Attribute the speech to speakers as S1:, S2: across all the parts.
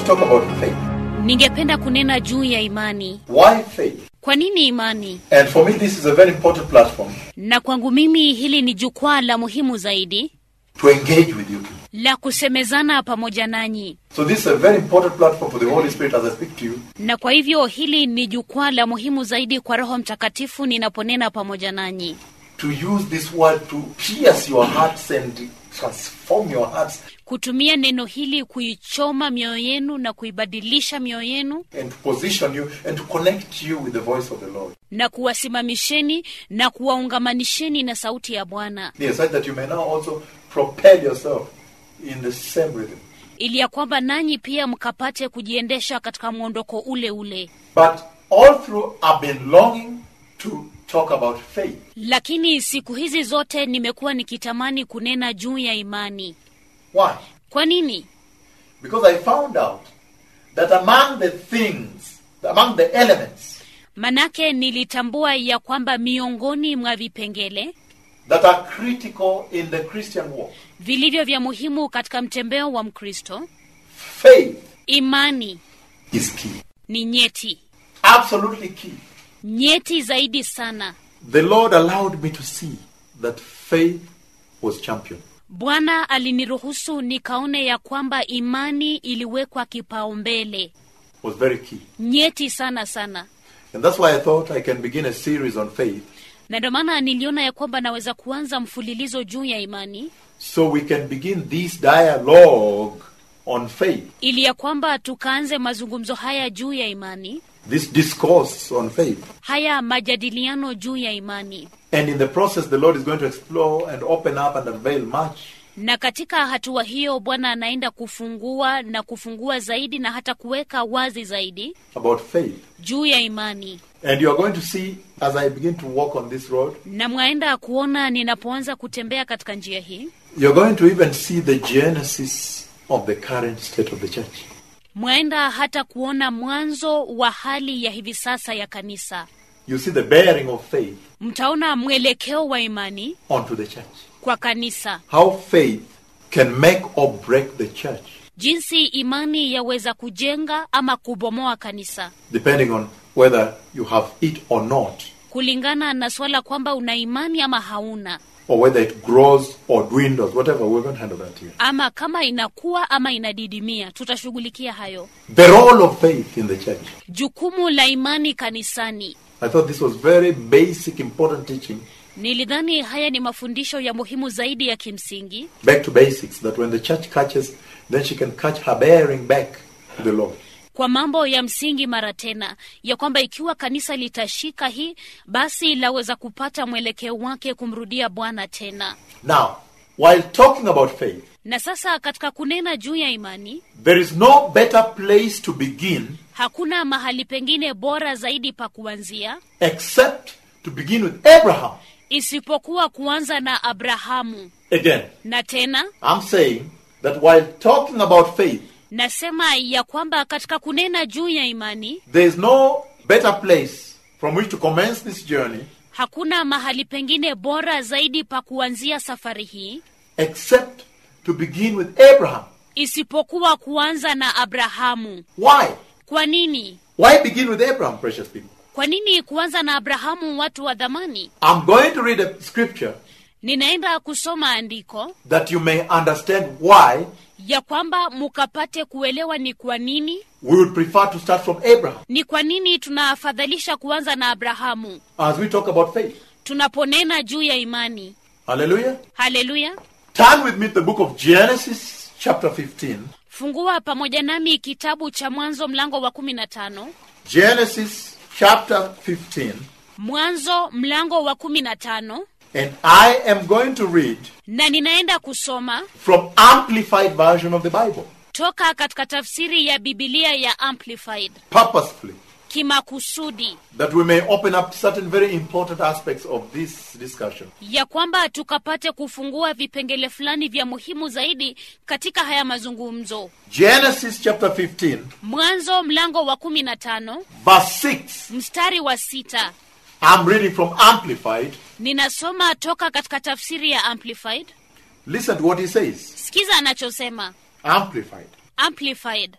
S1: talk about faith.
S2: Ningependa kunena juu ya imani.
S1: Why faith?
S2: Kwa nini imani?
S1: And for me, this is a very important platform
S2: Na kwangu mimi hili ni jukwaa la muhimu zaidi
S1: to engage with you.
S2: la kusemezana pamoja nanyi,
S1: So this is a very important platform for the Holy Spirit as I speak to you
S2: na kwa hivyo hili ni jukwaa la muhimu zaidi kwa Roho Mtakatifu ninaponena pamoja nanyi,
S1: to use this word to pierce your hearts and transform your hearts
S2: kutumia neno hili kuichoma mioyo yenu na kuibadilisha mioyo yenu
S1: and to position you and to connect you with the voice of the Lord.
S2: na kuwasimamisheni na kuwaungamanisheni na sauti ya Bwana,
S1: Yes, so that you may now also propel yourself in the same rhythm.
S2: ili ya kwamba nanyi pia mkapate kujiendesha katika mwondoko ule ule.
S1: But all through, I've been longing to talk about faith.
S2: Lakini siku hizi zote nimekuwa nikitamani kunena juu ya imani.
S1: Why?
S2: Kwa nini?
S1: Because I found out that among the things, among the elements
S2: Manake nilitambua ya kwamba miongoni mwa vipengele
S1: that are critical in the Christian walk,
S2: vilivyo vya muhimu katika mtembeo wa Mkristo,
S1: faith
S2: imani
S1: is key.
S2: ni nyeti,
S1: Absolutely key.
S2: nyeti zaidi sana.
S1: The Lord allowed me to see that faith was champion.
S2: Bwana aliniruhusu nikaone ya kwamba imani iliwekwa kipaumbele,
S1: Was very key.
S2: nyeti sana sana,
S1: And that's why I thought I can begin a series on faith
S2: na ndio maana niliona ya kwamba naweza kuanza mfululizo juu ya imani
S1: so we can begin this dialogue on faith,
S2: ili ya kwamba tukaanze mazungumzo haya juu ya imani,
S1: this discourse on faith.
S2: haya majadiliano juu ya imani.
S1: And in the process, the Lord is going to explore and open up and unveil much
S2: Na katika hatua hiyo Bwana anaenda kufungua na kufungua zaidi na hata kuweka wazi zaidi
S1: about faith.
S2: juu ya imani,
S1: And you are going to see as I begin to walk on this road,
S2: na mwaenda kuona ninapoanza kutembea katika njia hii,
S1: you're going to even see the genesis of the current state of the church.
S2: mwaenda hata kuona mwanzo wa hali ya hivi sasa ya kanisa.
S1: You see the bearing of faith
S2: Mtaona mwelekeo wa imani
S1: onto the church.
S2: kwa kanisa,
S1: How faith can make or break the church,
S2: jinsi imani yaweza kujenga ama kubomoa kanisa
S1: depending on whether you have it or not,
S2: kulingana na swala kwamba una imani ama hauna,
S1: or whether it grows or dwindles, whatever. We're going to handle that here.
S2: ama kama inakuwa ama inadidimia. Tutashughulikia hayo.
S1: The role of faith in the church.
S2: Jukumu la imani kanisani.
S1: I thought this was very basic, important teaching.
S2: Nilidhani haya ni mafundisho ya muhimu zaidi ya kimsingi,
S1: Back to basics, that when the church catches, then she can catch her bearing back to the Lord.
S2: kwa mambo ya msingi mara tena, ya kwamba ikiwa kanisa litashika hii, basi laweza kupata mwelekeo wake kumrudia Bwana tena.
S1: Now, while talking about faith,
S2: Na sasa katika kunena juu ya imani,
S1: there is no better place to begin
S2: hakuna mahali pengine bora zaidi pa kuanzia
S1: except to begin with Abraham.
S2: isipokuwa kuanza na Abrahamu.
S1: Again,
S2: Na tena
S1: I'm saying that while talking about faith,
S2: nasema ya kwamba katika kunena juu ya imani
S1: there is no better place from which to commence this journey
S2: hakuna mahali pengine bora zaidi pa kuanzia safari hii
S1: except to begin with Abraham.
S2: isipokuwa kuanza na Abrahamu.
S1: Why?
S2: Kwa nini?
S1: Why begin with Abraham, precious people?
S2: Kwa nini kuanza na Abrahamu, watu wa dhamani?
S1: I'm going to read a scripture
S2: Ninaenda kusoma andiko
S1: that you may understand why
S2: ya kwamba mukapate kuelewa ni kwa nini
S1: we would prefer to start from Abraham
S2: ni kwa nini tunaafadhalisha kuanza na Abrahamu
S1: as we talk about faith.
S2: tunaponena juu ya imani.
S1: Hallelujah.
S2: Haleluya!
S1: Turn with me to the book of Genesis, chapter 15.
S2: Fungua pamoja nami kitabu cha Mwanzo mlango wa kumi na tano.
S1: Genesis, chapter 15.
S2: Mwanzo mlango wa kumi na tano,
S1: And I am going to read
S2: na ninaenda kusoma
S1: from Amplified version of the Bible,
S2: toka katika tafsiri ya Bibilia ya Amplified
S1: purposefully,
S2: kimakusudi,
S1: that we may open up certain very important aspects of this discussion.
S2: ya kwamba tukapate kufungua vipengele fulani vya muhimu zaidi katika haya mazungumzo.
S1: Genesis chapter 15,
S2: Mwanzo mlango wa kumi na tano
S1: verse 6.
S2: mstari wa sita.
S1: I'm reading from Amplified.
S2: Ninasoma toka katika tafsiri ya Amplified.
S1: Listen to what he says.
S2: Sikiza anachosema
S1: Amplified.
S2: Amplified.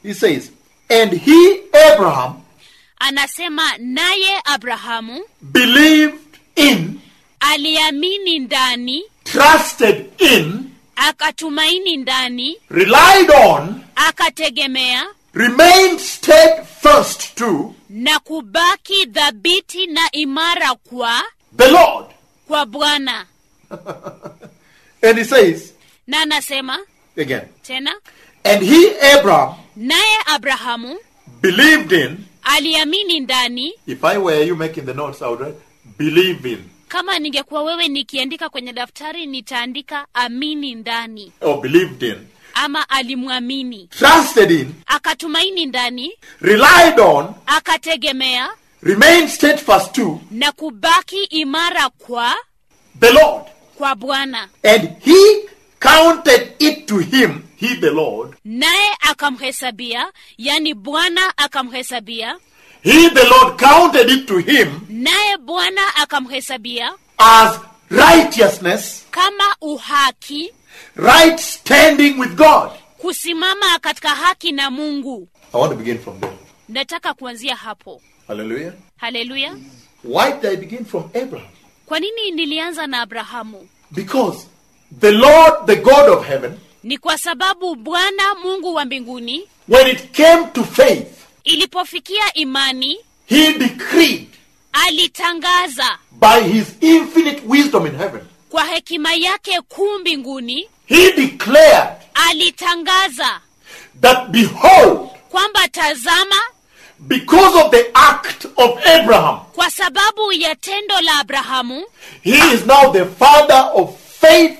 S1: He says, And he, Abraham,
S2: anasema naye abrahamu
S1: believed in,
S2: aliamini ndani
S1: trusted in,
S2: akatumaini ndani
S1: relied on,
S2: akategemea
S1: remained steadfast to
S2: na kubaki dhabiti na imara kwa
S1: the Lord.
S2: kwa bwana
S1: And he says,
S2: na anasema
S1: again,
S2: tena
S1: and he, Abraham,
S2: naye abrahamu
S1: believed in,
S2: aliamini ndani
S1: if I were you making the notes, I would write, believe in,
S2: kama ningekuwa wewe nikiandika kwenye daftari nitaandika amini ndani
S1: or believed in,
S2: ama alimwamini
S1: trusted in,
S2: akatumaini ndani
S1: relied on,
S2: akategemea
S1: remained steadfast to
S2: na kubaki imara kwa
S1: the Lord.
S2: kwa bwana
S1: And he counted it to him, he the Lord,
S2: naye akamhesabia yani bwana akamhesabia
S1: he the Lord counted it to him
S2: naye bwana akamhesabia
S1: as righteousness,
S2: kama uhaki
S1: right standing with God.
S2: kusimama katika haki na mungu
S1: I want to begin from there.
S2: nataka kuanzia hapo
S1: Hallelujah.
S2: haleluya
S1: Why did I begin from Abraham?
S2: kwa nini nilianza na abrahamu
S1: Because the Lord, the God of heaven,
S2: ni kwa sababu bwana mungu wa mbinguni
S1: when it came to faith,
S2: ilipofikia imani
S1: he decreed
S2: alitangaza
S1: by his infinite wisdom in heaven,
S2: kwa hekima yake kuu mbinguni
S1: he declared
S2: alitangaza
S1: that behold,
S2: kwamba tazama
S1: because of the act of Abraham,
S2: kwa sababu ya tendo la abrahamu
S1: he is now the father of faith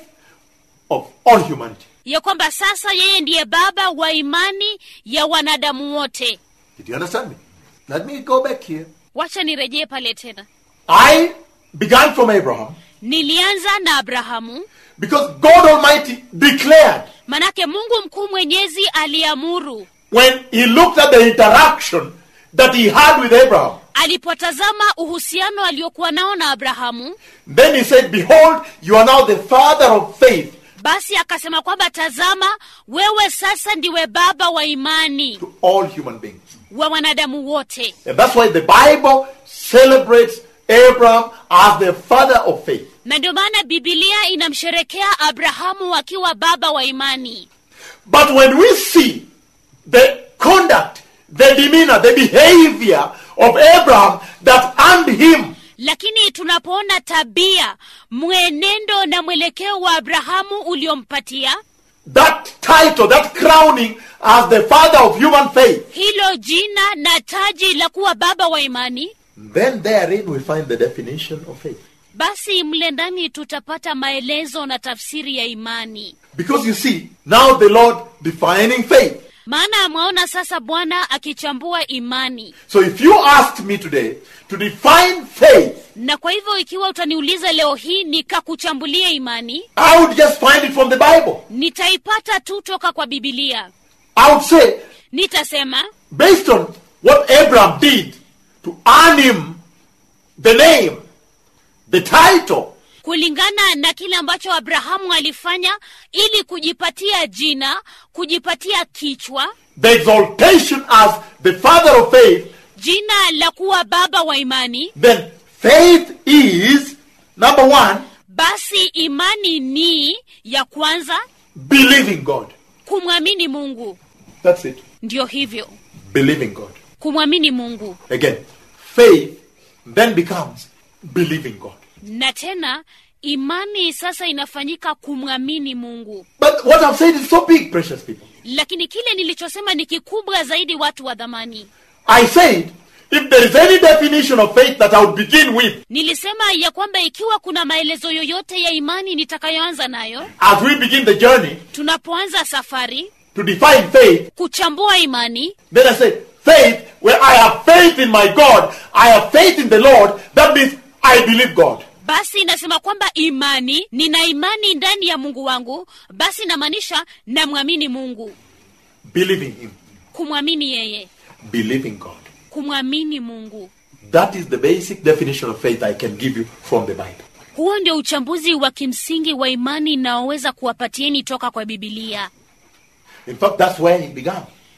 S1: of all humanity.
S2: ya kwamba sasa yeye ndiye baba wa imani ya wanadamu wote
S1: Did you understand me? Let me go back here.
S2: wacha nirejee pale tena
S1: I began from Abraham
S2: nilianza na abrahamu
S1: because God Almighty declared
S2: manake mungu mkuu mwenyezi aliamuru
S1: when he looked at the interaction that he had with Abraham.
S2: alipotazama uhusiano aliokuwa nao na abrahamu
S1: Then he said, Behold, you are now the father of faith
S2: basi akasema kwamba tazama wewe sasa ndiwe baba wa imani
S1: to all human beings.
S2: wa wanadamu wote
S1: And that's why the Bible celebrates Abraham as the father of faith.
S2: na ndio maana bibilia inamsherekea abrahamu akiwa baba wa imani
S1: But when we see the conduct, the demeanor, the behavior of Abraham that earned him
S2: lakini tunapoona tabia mwenendo na mwelekeo wa abrahamu uliompatia
S1: that title, that crowning as the father of human faith,
S2: hilo jina na taji la kuwa baba wa imani
S1: then therein we find the definition of faith.
S2: basi mle ndani tutapata maelezo na tafsiri ya imani
S1: Because you see, now the Lord defining faith.
S2: maana mwaona sasa bwana akichambua imani
S1: So if you asked me today to define faith,
S2: na kwa hivyo ikiwa utaniuliza leo hii nikakuchambulia imani
S1: I would just find it from the Bible.
S2: nitaipata tu toka kwa bibilia
S1: I would say,
S2: nitasema
S1: based on what Abraham did to earn him the name, the title,
S2: kulingana na kile ambacho abrahamu alifanya ili kujipatia jina kujipatia kichwa
S1: the exaltation as the father of faith,
S2: jina la kuwa baba wa imani
S1: then faith is number one,
S2: basi imani ni ya kwanza
S1: believing God.
S2: kumwamini mungu
S1: That's it.
S2: ndio hivyo
S1: Believing God.
S2: kumwamini mungu
S1: Again, faith then becomes believing God.
S2: na tena imani sasa inafanyika kumwamini mungu
S1: But what I've said is so big, precious people.
S2: lakini kile nilichosema ni kikubwa zaidi watu wa dhamani
S1: I said, if there is any definition of faith that I would begin with
S2: nilisema ya kwamba ikiwa kuna maelezo yoyote ya imani nitakayoanza nayo
S1: as we begin the journey
S2: tunapoanza safari
S1: to define faith,
S2: kuchambua imani
S1: then I said, faith, where I have faith in my God, I have faith in the Lord, that means I believe God.
S2: basi inasema kwamba imani nina imani ndani ya mungu wangu basi inamaanisha namwamini mungu
S1: Believing Him,
S2: kumwamini yeye
S1: believing God.
S2: kumwamini mungu
S1: That is the basic definition of faith I can give you from the Bible.
S2: huo ndio uchambuzi wa kimsingi wa imani inaoweza kuwapatieni toka kwa bibilia
S1: In fact, that's where He began.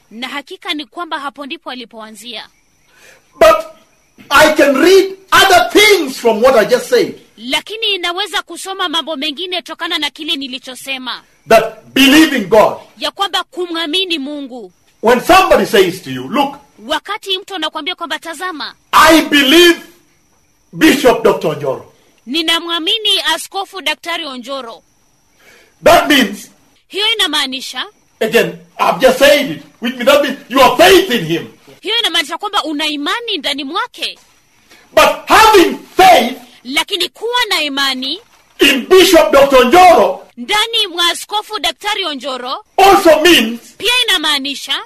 S2: na hakika ni kwamba hapo ndipo alipoanzia
S1: But I can read other things from what I just said.
S2: lakini naweza kusoma mambo mengine tokana na kile nilichosema
S1: That believing God.
S2: ya kwamba kumwamini mungu
S1: When somebody says to you, look,
S2: wakati mtu anakuambia kwamba tazama
S1: I believe Bishop Dr. Njoro.
S2: ninamwamini askofu daktari onjoro
S1: That means,
S2: hiyo inamaanisha
S1: again, I've just said it, which means that means you have faith in him.
S2: hiyo inamaanisha kwamba una imani ndani mwake
S1: But having faith
S2: lakini kuwa na imani
S1: in Bishop Dr. Njoro
S2: ndani mwa askofu daktari onjoro
S1: also means
S2: pia inamaanisha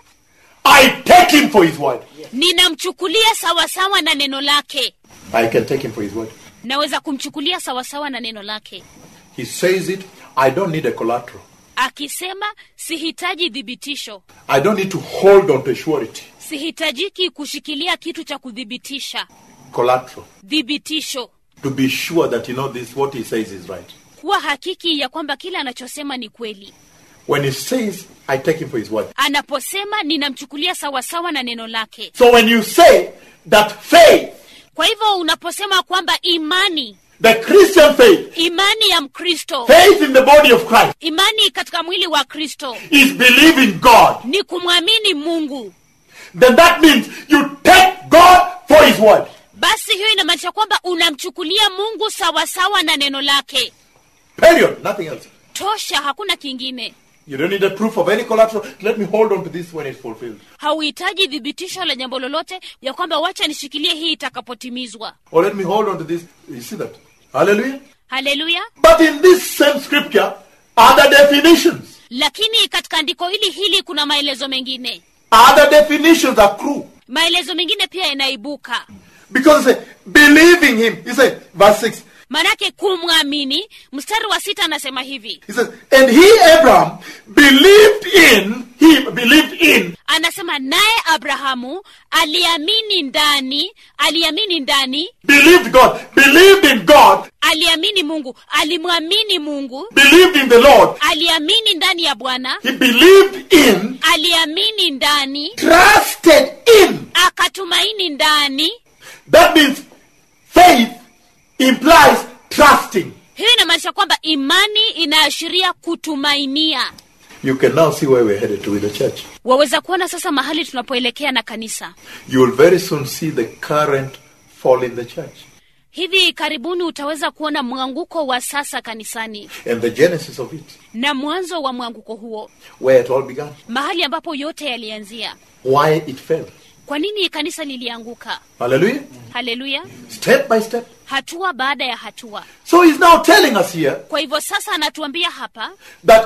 S1: I take him for his word.
S2: ninamchukulia sawasawa na neno lake
S1: I can take him for his word.
S2: naweza kumchukulia sawasawa na neno lake
S1: He says it, I don't need a collateral.
S2: akisema sihitaji thibitisho
S1: I don't need to hold on to a surety.
S2: sihitajiki kushikilia kitu cha kuthibitisha
S1: Collateral.
S2: thibitisho
S1: To be sure that you know this, what he says is right.
S2: kuwa hakiki ya kwamba kile anachosema ni kweli
S1: When he says, I take him for his word.
S2: anaposema ninamchukulia sawasawa na neno lake
S1: So when you say that faith,
S2: kwa hivyo unaposema kwamba imani
S1: the Christian faith,
S2: imani ya mkristo
S1: faith in the body of Christ,
S2: imani katika mwili wa kristo
S1: is believing God,
S2: ni kumwamini mungu
S1: then that means you take God for his word.
S2: basi hiyo inamaanisha kwamba unamchukulia mungu sawasawa na neno lake
S1: Period. Nothing else.
S2: tosha hakuna kingine
S1: You don't need a proof of any collateral. Let me hold on to this when it's fulfilled.
S2: hauhitaji thibitisho la jambo lolote ya kwamba wacha nishikilie hii itakapotimizwa
S1: Or let me hold on to this. You see that? Hallelujah.
S2: haleluya
S1: But in this same scripture are the definitions.
S2: lakini katika andiko hili hili kuna maelezo mengine
S1: Other definitions are true.
S2: maelezo mengine pia yanaibuka
S1: Because he said, believing him, he said, verse 6,
S2: manake kumwamini mstari wa sita anasema hivi
S1: he says, and he, Abraham, believed in, he believed in
S2: anasema naye abrahamu aliamini ndani aliamini ndani
S1: believed God, believed in God,
S2: aliamini mungu alimwamini mungu
S1: believed in the Lord.
S2: aliamini ndani ya bwana
S1: He believed in,
S2: aliamini ndani
S1: trusted in.
S2: akatumaini ndani
S1: That means faith implies trusting.
S2: hiyo inamaanisha kwamba imani inaashiria kutumainia
S1: You can now see where we're headed to with the church.
S2: waweza kuona sasa mahali tunapoelekea na kanisa
S1: You will very soon see the current fall in the church
S2: hivi karibuni utaweza kuona mwanguko wa sasa kanisani
S1: and the genesis of it,
S2: na mwanzo wa mwanguko huo
S1: where it all began,
S2: mahali ambapo yote yalianzia
S1: why it fell.
S2: kwa nini kanisa lilianguka
S1: Hallelujah.
S2: haleluya
S1: Step by step.
S2: hatua baada ya hatua
S1: So he's now telling us here
S2: kwa hivyo sasa anatuambia hapa
S1: that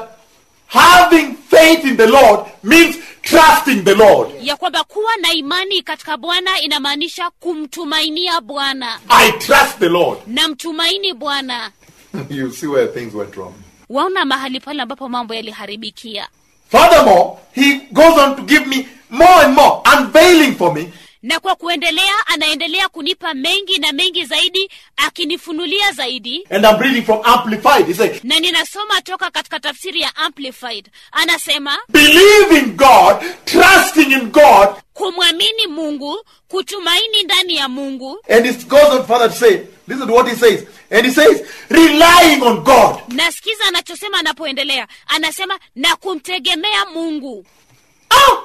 S1: having faith in the Lord means trusting the Lord.
S2: ya kwamba kuwa na imani katika bwana inamaanisha kumtumainia bwana
S1: I trust the Lord.
S2: namtumaini bwana
S1: you see where things went wrong.
S2: waona mahali pale ambapo mambo yaliharibikia
S1: Furthermore, he goes on to give me more and more, unveiling for me
S2: na kwa kuendelea anaendelea kunipa mengi na mengi zaidi akinifunulia zaidi
S1: And I'm reading from Amplified. He said,
S2: na ninasoma toka katika tafsiri ya amplified anasema
S1: believing God, trusting in God,
S2: kumwamini mungu kutumaini ndani ya mungu
S1: and it goes on further to say, listen to what he says. And he says, relying on God.
S2: nasikiza anachosema anapoendelea anasema na kumtegemea mungu
S1: Ah!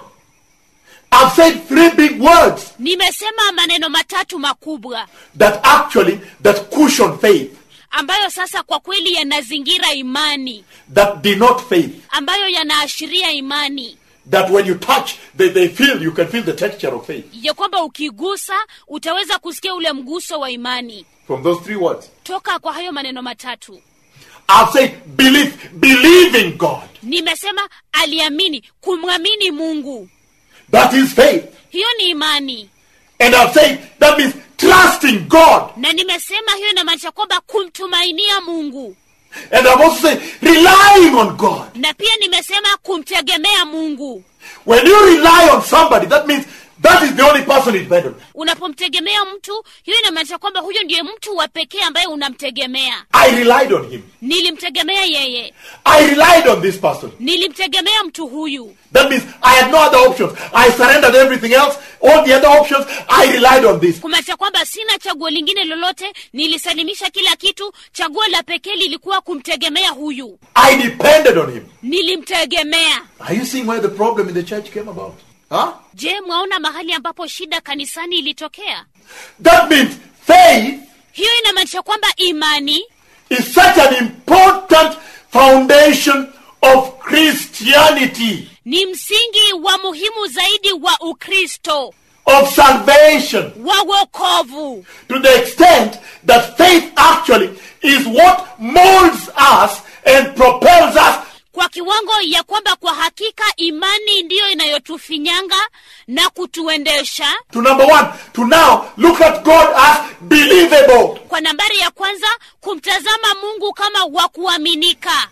S1: I've said three big words
S2: nimesema maneno matatu makubwa
S1: that actually that cushion faith,
S2: ambayo sasa kwa kweli yanazingira imani
S1: that denote faith,
S2: ambayo yanaashiria imani
S1: that when you touch, they, they feel, you can feel the texture of faith.
S2: ya kwamba ukigusa utaweza kusikia ule mguso wa imani
S1: From those three words.
S2: toka kwa hayo maneno matatu
S1: I've said believe, believing God.
S2: nimesema aliamini kumwamini mungu
S1: That is faith.
S2: hiyo ni imani
S1: And I've said that means trusting God.
S2: na nimesema hiyo inamaanisha kwamba kumtumainia mungu
S1: And I've also said relying on God.
S2: na pia nimesema kumtegemea mungu
S1: When you rely on somebody, that means that is the only person you depend on.
S2: unapomtegemea mtu hiyo inamaanisha kwamba huyo ndiye mtu wa pekee ambaye unamtegemea
S1: I relied on him.
S2: nilimtegemea yeye
S1: I relied on this person.
S2: nilimtegemea mtu huyu
S1: That means I had no other options. I surrendered everything else. All the other options, I relied on this.
S2: kumaanisha kwamba sina chaguo lingine lolote nilisalimisha kila kitu chaguo la pekee lilikuwa kumtegemea huyu
S1: I depended on him.
S2: nilimtegemea
S1: Are you seeing where the problem in the church came about? Huh?
S2: je mwaona mahali ambapo shida kanisani ilitokea
S1: That means faith
S2: hiyo inamaanisha kwamba imani
S1: is such an important foundation of Christianity,
S2: ni msingi wa muhimu zaidi wa ukristo
S1: of salvation,
S2: wa wokovu
S1: to the extent that faith actually is what molds us and propels us
S2: kwa kiwango ya kwamba kwa hakika imani ndiyo inayotufinyanga na kutuendesha
S1: to number one, to now look at God as believable,
S2: kwa nambari ya kwanza kumtazama mungu kama wa kuaminika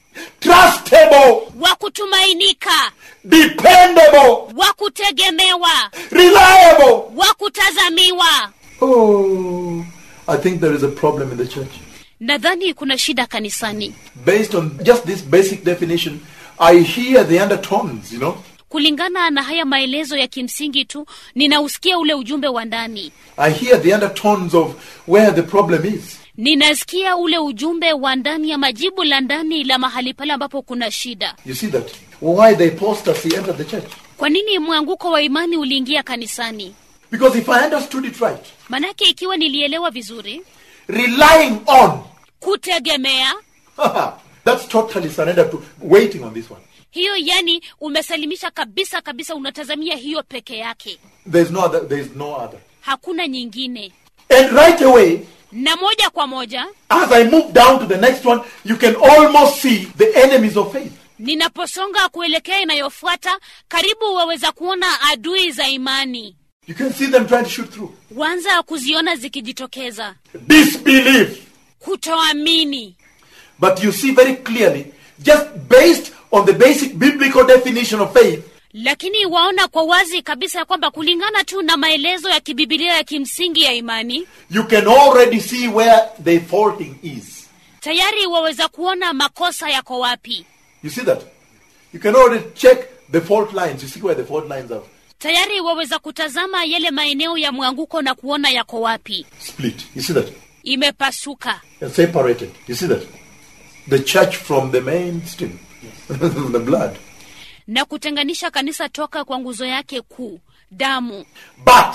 S1: trustable,
S2: wa kutumainika
S1: dependable,
S2: wa kutegemewa
S1: reliable.
S2: wa kutazamiwa
S1: Oh, I think there is a problem in the church.
S2: nadhani kuna shida kanisani
S1: Based on just this basic definition, I hear the undertones, you know.
S2: kulingana na haya maelezo ya kimsingi tu ninausikia ule ujumbe wa ndani
S1: I hear the undertones of where the problem is.
S2: ninasikia ule ujumbe wa ndani ya majibu la ndani la mahali pale ambapo kuna shida
S1: You see that? Why the apostasy entered the church?
S2: kwa nini mwanguko wa imani uliingia kanisani
S1: Because if I understood it right,
S2: manake ikiwa nilielewa vizuri
S1: relying on,
S2: kutegemea
S1: that's totally surrender to waiting on this one.
S2: hiyo yani umesalimisha kabisa kabisa unatazamia hiyo peke yake
S1: There's no other. There's no other.
S2: hakuna nyingine
S1: And right away,
S2: na moja kwa moja
S1: as I move down to the next one, you can almost see the enemies of faith.
S2: ninaposonga kuelekea inayofuata karibu waweza kuona adui za imani
S1: You can see them trying to shoot through.
S2: wanza kuziona zikijitokeza
S1: Disbelief.
S2: kutoamini
S1: But you see very clearly, just based on the basic biblical definition of faith,
S2: lakini waona kwa wazi kabisa ya kwamba kulingana tu na maelezo ya kibibilia ya kimsingi ya imani
S1: you can already see where the faulting is.
S2: tayari waweza kuona makosa yako wapi
S1: You see that? You can already check the fault lines. You see where the fault lines are
S2: tayari waweza kutazama yale maeneo ya mwanguko na kuona yako wapi
S1: split. You see that?
S2: imepasuka
S1: And separated. You see that? The church from the mainstream, the blood.
S2: na kutenganisha kanisa toka kwa nguzo yake kuu damu
S1: But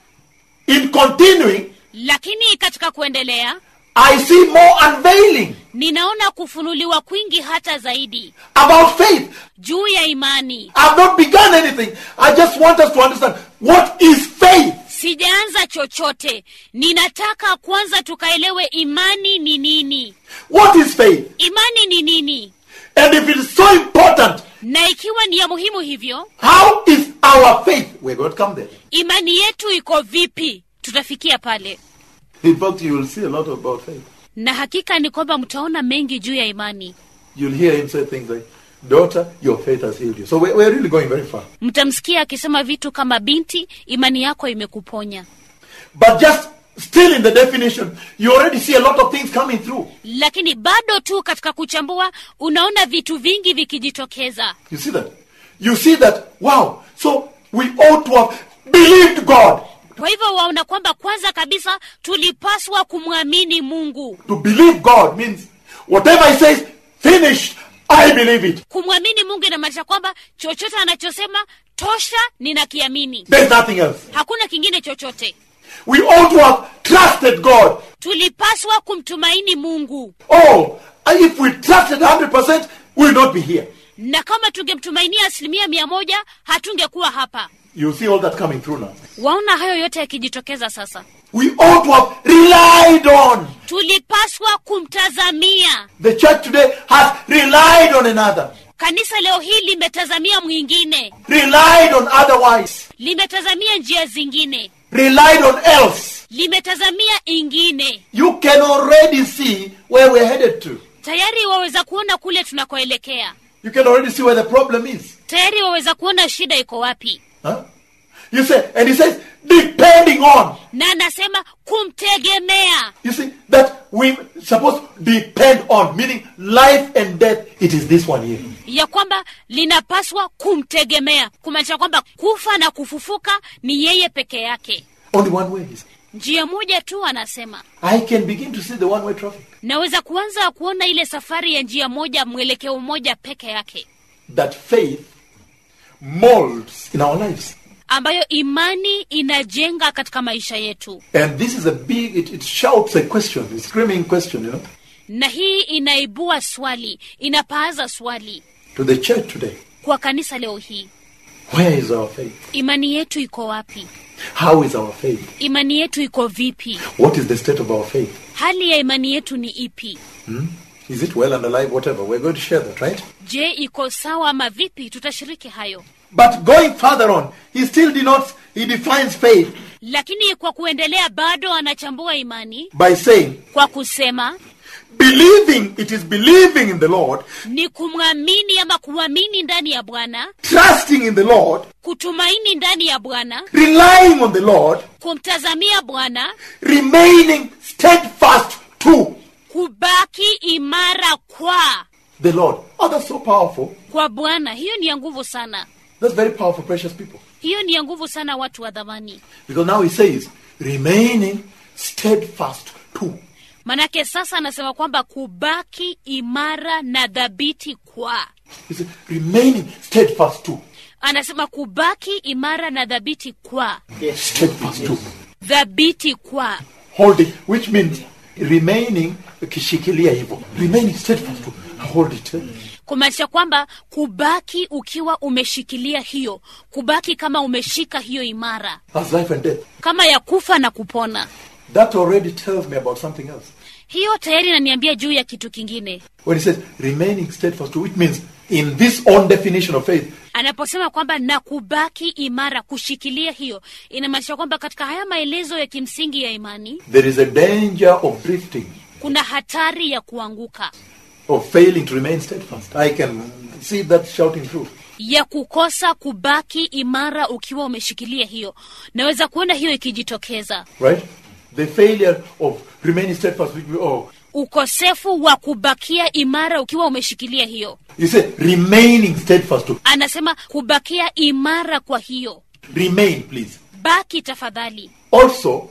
S1: in continuing,
S2: lakini katika kuendelea
S1: I see more unveiling
S2: ninaona kufunuliwa kwingi hata zaidi
S1: about faith.
S2: juu ya imani
S1: I've not begun anything. I just want us to understand what is faith.
S2: sijaanza chochote ninataka kwanza tukaelewe imani ni nini
S1: What is faith?
S2: imani ni nini
S1: And if it is so important,
S2: na ikiwa ni ya muhimu hivyo
S1: how is our faith? We're going to come there.
S2: imani yetu iko vipi tutafikia pale
S1: In fact, you will see a lot about faith.
S2: na hakika ni kwamba mtaona mengi juu ya imani
S1: You'll hear him say things like, Daughter, your faith has healed you. So we're, we're really going very far.
S2: mtamsikia akisema vitu kama binti imani yako imekuponya
S1: But just still in the definition, you already see a lot of things coming through.
S2: lakini bado tu katika kuchambua unaona vitu vingi vikijitokeza
S1: You see that? You see that, wow, so we ought to have believed God.
S2: kwa hivyo waona kwamba kwanza kabisa tulipaswa kumwamini mungu
S1: To believe God means whatever He says, finished, I believe it.
S2: kumwamini mungu inamaanisha kwamba chochote anachosema tosha ninakiamini
S1: There's nothing else.
S2: hakuna kingine chochote
S1: We ought to have trusted God.
S2: tulipaswa kumtumaini mungu
S1: Oh, and if we trusted 100%, we will not be here.
S2: na kama tungemtumainia asilimia mia moja hatungekuwa hapa
S1: You see all that coming through now.
S2: waona hayo yote yakijitokeza sasa
S1: We ought to have relied on.
S2: tulipaswa kumtazamia
S1: The church today has relied on another,
S2: kanisa leo hii limetazamia mwingine
S1: relied on otherwise,
S2: limetazamia njia zingine
S1: relied on else.
S2: limetazamia ingine
S1: You can already see where we're headed to.
S2: tayari waweza kuona kule tunakoelekea
S1: You can already see where the problem is.
S2: tayari waweza kuona shida iko wapi
S1: Huh? You say, and he says, depending on.
S2: na anasema kumtegemea
S1: You see, that we supposed to depend on, meaning life and death, it is this one here.
S2: ya kwamba linapaswa kumtegemea kumaanisha kwamba kufa na kufufuka ni yeye peke yake
S1: Only one way. he said.
S2: njia moja tu anasema
S1: I can begin to see the one way traffic.
S2: naweza kuanza kuona ile safari ya njia moja mwelekeo mmoja peke yake
S1: That faith molds in our lives.
S2: ambayo imani inajenga katika maisha yetu
S1: And this is a big, it, it shouts a question, a screaming question, you know,
S2: na hii inaibua swali inapaaza swali
S1: to the church today.
S2: kwa kanisa leo hii
S1: Where is our faith?
S2: imani yetu iko wapi
S1: How is our faith?
S2: imani yetu iko vipi
S1: What is the state of our faith?
S2: hali ya imani yetu ni ipi
S1: Is it well and alive? Whatever. We're going to share that, right?
S2: je iko sawa ama vipi tutashiriki hayo
S1: But going further on, he still denotes, he defines faith
S2: lakini kwa kuendelea bado anachambua imani
S1: by saying,
S2: kwa kusema
S1: believing, it is believing in the Lord,
S2: ni kumwamini ama kuamini ndani ya bwana
S1: trusting in the Lord,
S2: kutumaini ndani ya bwana
S1: relying on the Lord,
S2: kumtazamia bwana
S1: remaining steadfast to
S2: kubaki imara kwa
S1: the Lord. Oh, that's so powerful.
S2: kwa bwana hiyo ni ya nguvu sana
S1: That's very powerful, precious people.
S2: hiyo ni ya nguvu sana watu wa dhamani
S1: Because now he says, remaining steadfast to.
S2: manake sasa anasema kwamba kubaki imara na dhabiti kwa
S1: He said, remaining steadfast to.
S2: anasema kubaki imara na dhabiti kwa
S1: Steadfast to.
S2: dhabiti kwa
S1: Holding, which means remaining, ukishikilia hivyo. Remaining steadfast to. Hold it. eh?
S2: kumaanisha kwamba kubaki ukiwa umeshikilia hiyo kubaki kama umeshika hiyo imara
S1: That's life and death.
S2: kama ya kufa na kupona
S1: That already tells me about something else.
S2: hiyo tayari inaniambia juu ya kitu kingine
S1: When he says remaining steadfast to, which means in this own definition of faith,
S2: anaposema kwamba na kubaki imara kushikilia hiyo inamaanisha kwamba katika haya maelezo ya kimsingi ya imani
S1: there is a danger of drifting,
S2: kuna hatari ya kuanguka
S1: of failing to remain steadfast. I can see that shouting through.
S2: ya kukosa kubaki imara ukiwa umeshikilia hiyo naweza kuona hiyo ikijitokeza
S1: Right? The failure of remaining steadfast. which we- Oh,
S2: ukosefu wa kubakia imara ukiwa umeshikilia hiyo
S1: you say remaining steadfast to.
S2: anasema kubakia imara kwa hiyo
S1: Remain, please.
S2: baki tafadhali
S1: Also,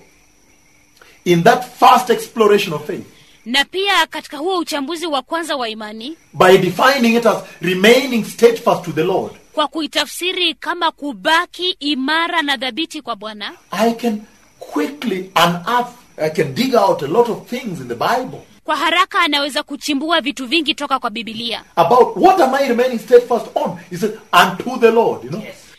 S1: in that first exploration of faith,
S2: na pia katika huo uchambuzi wa kwanza wa imani
S1: by defining it as remaining steadfast to the Lord,
S2: kwa kuitafsiri kama kubaki imara na dhabiti kwa bwana
S1: I can quickly unearth, I can dig out a lot of things in the Bible
S2: kwa haraka anaweza kuchimbua vitu vingi toka kwa bibilia
S1: about what am I remaining steadfast on? He said, unto the Lord, you know.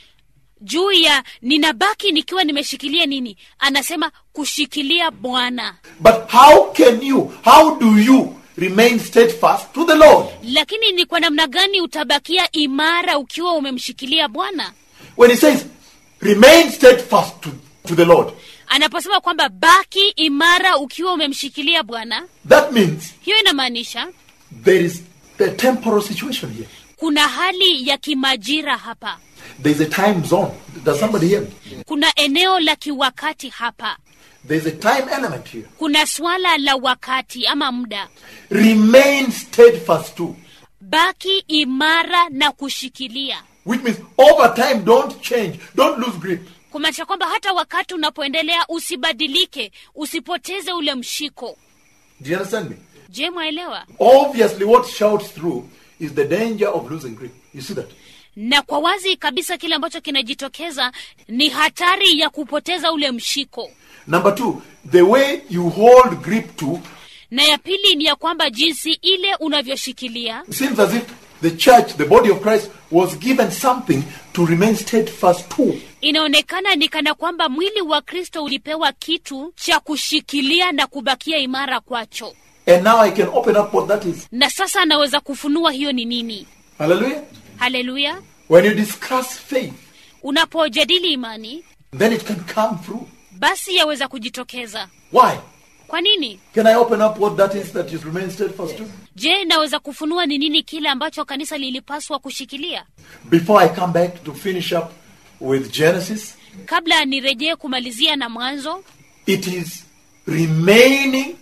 S2: juu ya ninabaki nikiwa nimeshikilia nini anasema kushikilia bwana
S1: But how can you, how do you remain steadfast to the Lord?
S2: lakini ni kwa namna gani utabakia imara ukiwa umemshikilia bwana
S1: When he says, remain steadfast to, to the Lord,
S2: anaposema kwamba baki imara ukiwa umemshikilia bwana
S1: that means
S2: hiyo inamaanisha
S1: there is a temporal situation here.
S2: kuna hali ya kimajira hapa
S1: There's a time zone. Does somebody hear me?
S2: kuna eneo la kiwakati hapa
S1: There's a time element here.
S2: kuna swala la wakati ama muda
S1: Remain steadfast to,
S2: baki imara na kushikilia
S1: which means over time, don't change, don't lose grip.
S2: kumaanisha kwamba hata wakati unapoendelea usibadilike usipoteze ule mshiko
S1: Do you understand me?
S2: je mwaelewa
S1: Obviously, what shouts through is the danger of losing grip. You see that?
S2: na kwa wazi kabisa kile ambacho kinajitokeza ni hatari ya kupoteza ule mshiko
S1: Number two, the way you hold grip to
S2: na ya pili ni ya kwamba jinsi ile unavyoshikilia
S1: seems as if the church, the body of Christ, was given something to remain steadfast to.
S2: inaonekana ni kana kwamba mwili wa kristo ulipewa kitu cha kushikilia na kubakia imara kwacho
S1: And now I can open up what that is.
S2: na sasa anaweza kufunua hiyo ni nini
S1: Hallelujah.
S2: haleluya
S1: When you discuss faith,
S2: unapojadili imani
S1: then it can come through.
S2: basi yaweza kujitokeza
S1: Why?
S2: kwa nini
S1: Can I open up what that is that is remain steadfast to?
S2: je naweza kufunua ni nini kile ambacho kanisa lilipaswa kushikilia
S1: Before I come back to finish up with Genesis,
S2: kabla nirejee kumalizia na mwanzo
S1: it is remaining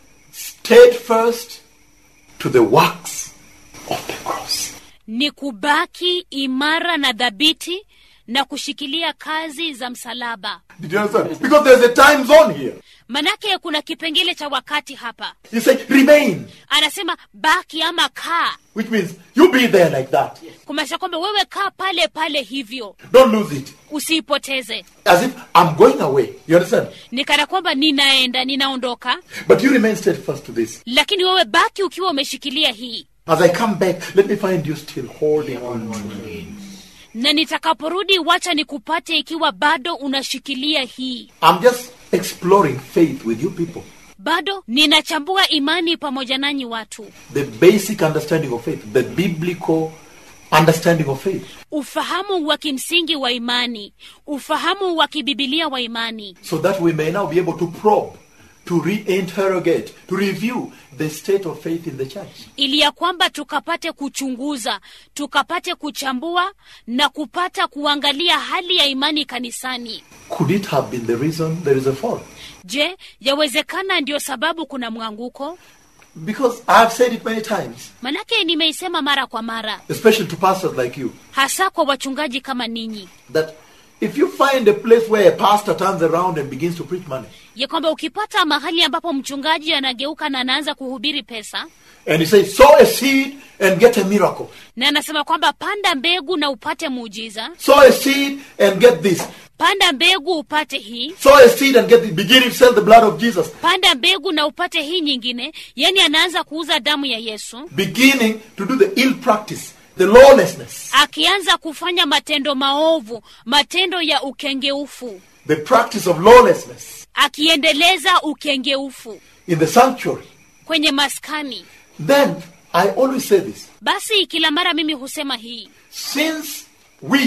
S1: steadfast to the works of the cross.
S2: ni kubaki imara na dhabiti na kushikilia kazi za msalaba
S1: Did you understand? Because there's a time zone here.
S2: manake kuna kipengele cha wakati hapa
S1: He said, remain,
S2: anasema baki ama kaa
S1: which means you be there like that.
S2: kumaanisha kwamba wewe kaa pale pale hivyo
S1: Don't lose it.
S2: usiipoteze
S1: As if I'm going away. You understand?
S2: ni kana kwamba ninaenda ninaondoka
S1: But you remain steadfast to this.
S2: lakini wewe baki ukiwa umeshikilia hii
S1: As I come back, let me find you still holding on to me.
S2: na nitakaporudi wacha nikupate ikiwa bado unashikilia hii
S1: I'm just exploring faith with you people.
S2: bado ninachambua imani pamoja nanyi watu
S1: The basic understanding of faith, the biblical understanding of faith.
S2: ufahamu wa kimsingi wa imani ufahamu wa kibibilia wa imani
S1: So that we may now be able to probe, to reinterrogate, to review the state of faith in the church.
S2: ili ya kwamba tukapate kuchunguza tukapate kuchambua na kupata kuangalia hali ya imani kanisani
S1: Could it have been the reason there is a fall?
S2: je yawezekana ndio sababu kuna mwanguko
S1: Because I've said it many times,
S2: manake nimeisema mara kwa mara
S1: especially to pastors like you,
S2: hasa kwa wachungaji kama ninyi
S1: that if you find a place where a pastor turns around and begins to preach money,
S2: ya kwamba ukipata mahali ambapo mchungaji anageuka na anaanza kuhubiri pesa
S1: and he says, sow a seed and get a miracle,
S2: na anasema kwamba panda mbegu na upate muujiza
S1: sow a seed and get this,
S2: panda mbegu upate hii
S1: sow a seed and get this, beginning to sell the blood of Jesus,
S2: panda mbegu na upate hii nyingine yani anaanza kuuza damu ya yesu
S1: beginning to do the ill practice, the lawlessness,
S2: akianza kufanya matendo maovu matendo ya ukengeufu
S1: the practice of lawlessness
S2: akiendeleza ukengeufu
S1: in the sanctuary.
S2: kwenye maskani
S1: Then I always say this
S2: basi kila mara mimi husema hii
S1: since we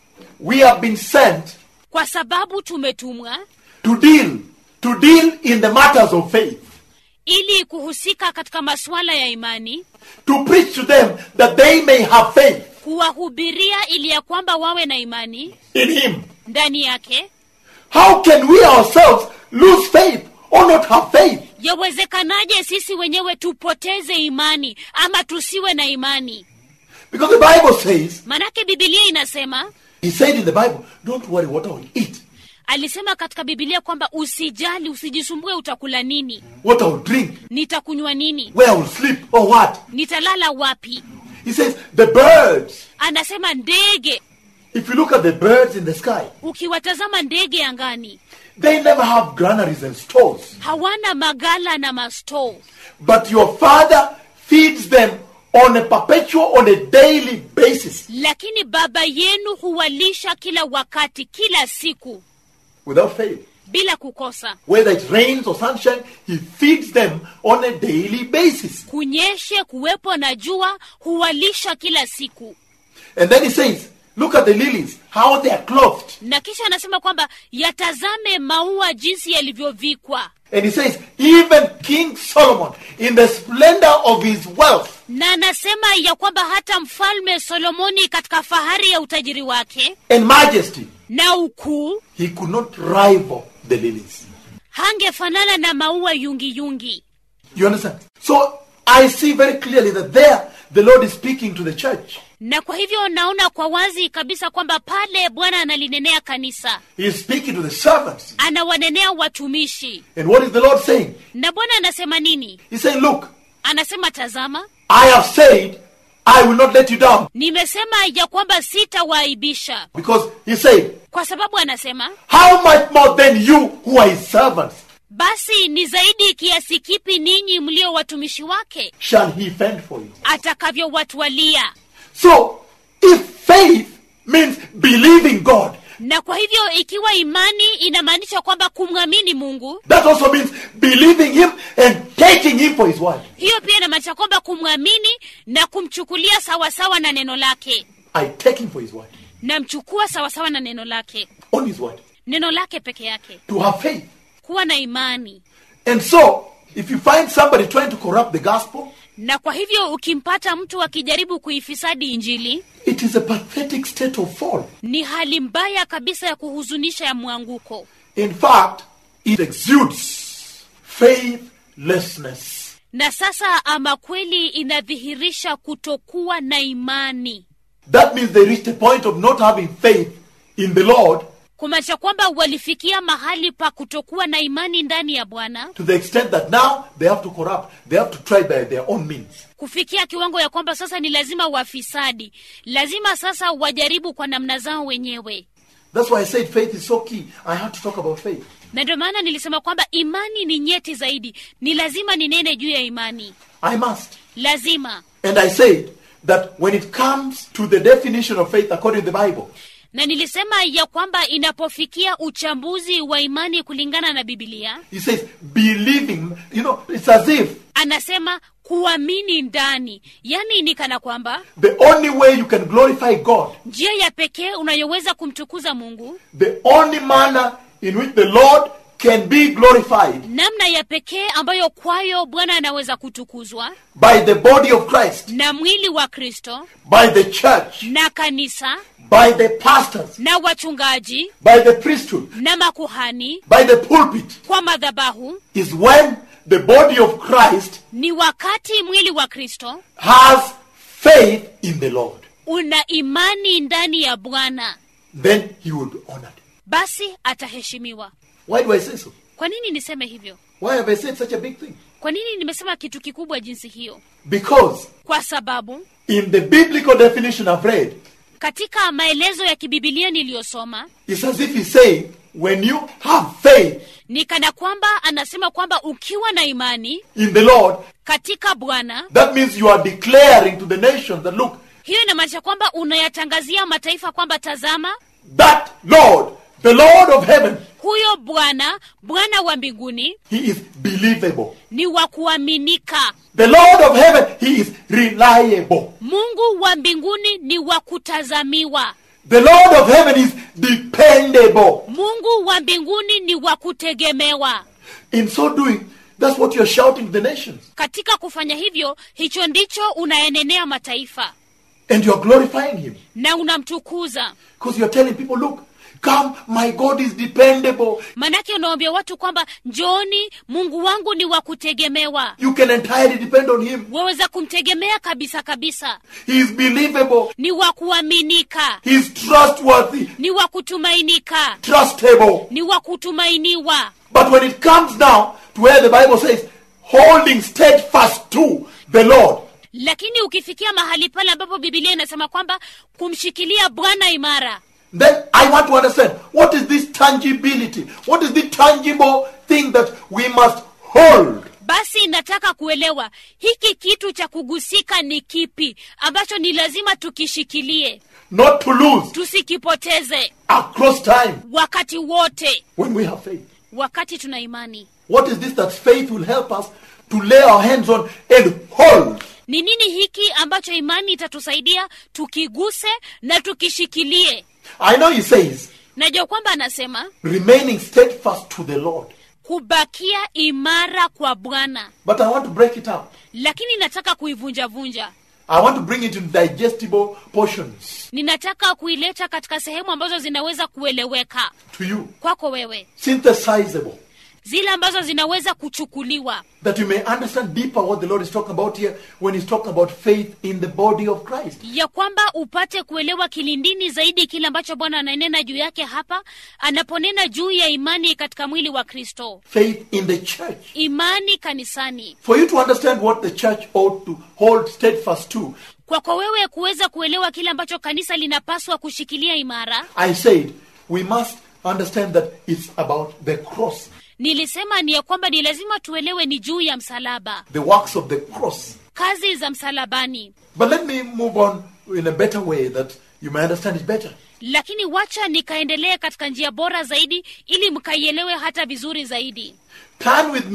S1: we have been sent
S2: kwa sababu tumetumwa
S1: to deal to deal in the matters of faith
S2: ili kuhusika katika masuala ya imani
S1: to preach to them that they may have faith
S2: kuwahubiria ili ya kwamba wawe na imani
S1: in him
S2: ndani yake
S1: how can we ourselves lose faith or not have faith
S2: yawezekanaje sisi wenyewe tupoteze imani ama tusiwe na imani
S1: because the bible says
S2: manake bibilia inasema
S1: he said in the bible don't worry what i will eat
S2: alisema katika bibilia kwamba usijali usijisumbue utakula nini
S1: what i will drink
S2: nitakunywa nini
S1: where i will sleep or what
S2: nitalala wapi
S1: he says the birds
S2: anasema ndege
S1: if you look at the birds in the sky
S2: ukiwatazama ndege angani
S1: they never have granaries and stores
S2: hawana magala na mastoo
S1: But your father feeds them on a perpetual, on a daily basis
S2: lakini baba yenu huwalisha kila wakati kila siku
S1: without fail.
S2: bila kukosa
S1: Whether it rains or sunshine, he feeds them on a daily basis.
S2: kunyeshe kuwepo na jua huwalisha kila siku
S1: And then he says, Look at the lilies, how they are clothed.
S2: na kisha anasema kwamba yatazame maua jinsi yalivyovikwa
S1: And he says, Even King Solomon, in the splendor of his wealth,
S2: na anasema ya kwamba hata mfalme solomoni katika fahari ya utajiri wake
S1: and majesty,
S2: na ukuu
S1: he could not rival the lilies.
S2: hangefanana na maua yungiyungi yungi.
S1: You understand? So I see very clearly that there the Lord is speaking to the church.
S2: na kwa hivyo naona kwa wazi kabisa kwamba pale bwana analinenea kanisa
S1: He is speaking to the servants.
S2: anawanenea watumishi
S1: And what is the Lord saying?
S2: na bwana anasema nini
S1: He's saying, Look,
S2: anasema tazama
S1: I have said I will not let you down.
S2: nimesema ya kwamba sitawaaibisha
S1: Because he said,
S2: kwa sababu anasema
S1: How much more than you who are his servants
S2: basi ni zaidi kiasi kipi ninyi mlio watumishi wake
S1: shall he fend for you?
S2: atakavyowatwalia
S1: So, if faith means believing God,
S2: na kwa hivyo ikiwa imani inamaanisha kwamba kumwamini mungu
S1: that also means believing him and taking him for his word.
S2: hiyo pia inamaanisha kwamba kumwamini na kumchukulia sawasawa na neno lake
S1: I take him for his word.
S2: namchukua sawasawa na neno lake
S1: On his word.
S2: neno lake peke yake
S1: To have faith.
S2: kuwa na imani
S1: And so, if you find somebody trying to corrupt the gospel,
S2: na kwa hivyo ukimpata mtu akijaribu kuifisadi injili
S1: it is a pathetic state of fall.
S2: ni hali mbaya kabisa ya kuhuzunisha ya mwanguko
S1: In fact, it exudes faithlessness.
S2: na sasa ama kweli inadhihirisha kutokuwa na imani
S1: That means they reached a point of not having faith in the Lord
S2: kumaanisha kwamba walifikia mahali pa kutokuwa na imani ndani ya bwana
S1: to the extent that now they have to corrupt, they have to try by their own means.
S2: kufikia kiwango ya kwamba sasa ni lazima wafisadi lazima sasa wajaribu kwa namna zao wenyewe
S1: That's why I said faith is so key. I have to talk about faith.
S2: na ndio maana nilisema kwamba imani ni nyeti zaidi ni lazima ninene juu ya imani
S1: I must.
S2: lazima
S1: And I said that when it comes to the definition of faith according to the Bible,
S2: na nilisema ya kwamba inapofikia uchambuzi wa imani kulingana na bibilia
S1: he says believing, you know, it's as if
S2: anasema kuamini ndani yaani ni kana kwamba
S1: the only way you can glorify God,
S2: njia ya pekee unayoweza kumtukuza mungu
S1: the only manner in which the Lord can be glorified
S2: namna ya pekee ambayo kwayo bwana anaweza kutukuzwa
S1: by the body of Christ,
S2: na mwili wa kristo
S1: by the church,
S2: na kanisa
S1: by the pastors,
S2: na wachungaji
S1: by the priesthood,
S2: na makuhani
S1: by the pulpit,
S2: kwa madhabahu
S1: is when the body of Christ
S2: ni wakati mwili wa kristo
S1: has faith in the Lord.
S2: una imani ndani ya bwana
S1: Then he will be honored.
S2: basi ataheshimiwa
S1: Why do I say so?
S2: kwa nini niseme hivyo
S1: Why have I said such a big thing?
S2: kwa nini nimesema kitu kikubwa jinsi hiyo
S1: Because
S2: kwa sababu
S1: in the biblical definition I've read,
S2: katika maelezo ya kibibilia niliyosoma
S1: it's as if he's saying, when you have faith
S2: ni kana kwamba anasema kwamba ukiwa na imani
S1: in the Lord,
S2: katika bwana
S1: that means you are declaring to the nations that look,
S2: hiyo inamaanisha kwamba unayatangazia mataifa kwamba tazama
S1: that Lord, the Lord of heaven,
S2: huyo bwana bwana wa mbinguni
S1: he is believable.
S2: ni wa kuaminika
S1: The Lord of heaven, he is reliable.
S2: mungu wa mbinguni ni wa kutazamiwa
S1: The Lord of heaven is dependable.
S2: mungu wa mbinguni ni wa kutegemewa
S1: In so doing, that's what you're shouting to the nations.
S2: katika kufanya hivyo hicho ndicho unaenenea mataifa
S1: And you're glorifying him.
S2: na unamtukuza
S1: Because you're telling people, look, come, my God is dependable.
S2: manake unaambia watu kwamba njooni mungu wangu ni wa kutegemewa
S1: You can entirely depend on him.
S2: waweza kumtegemea kabisa kabisa
S1: He is believable.
S2: ni wa kuaminika
S1: He is trustworthy,
S2: ni wa kutumainika
S1: trustable.
S2: ni wa kutumainiwa
S1: But when it comes now to where the Bible says, holding steadfast to the Lord,
S2: lakini ukifikia mahali pale ambapo bibilia inasema kwamba kumshikilia bwana imara
S1: then I want to understand what is this tangibility? What is the tangible thing that we must hold?
S2: basi nataka kuelewa hiki kitu cha kugusika ni kipi ambacho ni lazima tukishikilie
S1: Not to lose
S2: tusikipoteze
S1: across time
S2: wakati wote
S1: when we have faith.
S2: wakati tuna imani
S1: What is this that faith will help us to lay our hands on and hold?
S2: ni nini hiki ambacho imani itatusaidia tukiguse na tukishikilie
S1: I know he says,
S2: najua kwamba anasema
S1: remaining steadfast to the Lord.
S2: kubakia imara kwa bwana
S1: But I want to break it up.
S2: lakini nataka kuivunjavunja
S1: I want to bring it in digestible portions
S2: ninataka kuileta katika sehemu ambazo zinaweza kueleweka
S1: to you,
S2: kwako wewe
S1: synthesizable,
S2: zile ambazo zinaweza kuchukuliwa
S1: that you may understand deeper what the Lord is talking about here when He's talking about faith in the body of Christ.
S2: ya kwamba upate kuelewa kilindini zaidi kile ambacho bwana ananena juu yake hapa anaponena juu ya imani katika mwili wa kristo
S1: Faith in the church.
S2: imani kanisani
S1: For you to understand what the church ought to hold steadfast to,
S2: kwako wewe kuweza kuelewa kile ambacho kanisa linapaswa kushikilia imara
S1: I said we must understand that it's about the cross,
S2: nilisema ni ya kwamba ni lazima tuelewe ni juu ya msalaba
S1: the works of the cross.
S2: kazi za msalabani
S1: But let me move on in a better way that you may understand it better.
S2: lakini wacha nikaendelee katika njia bora zaidi ili mkaielewe hata vizuri zaidi
S1: Turn with me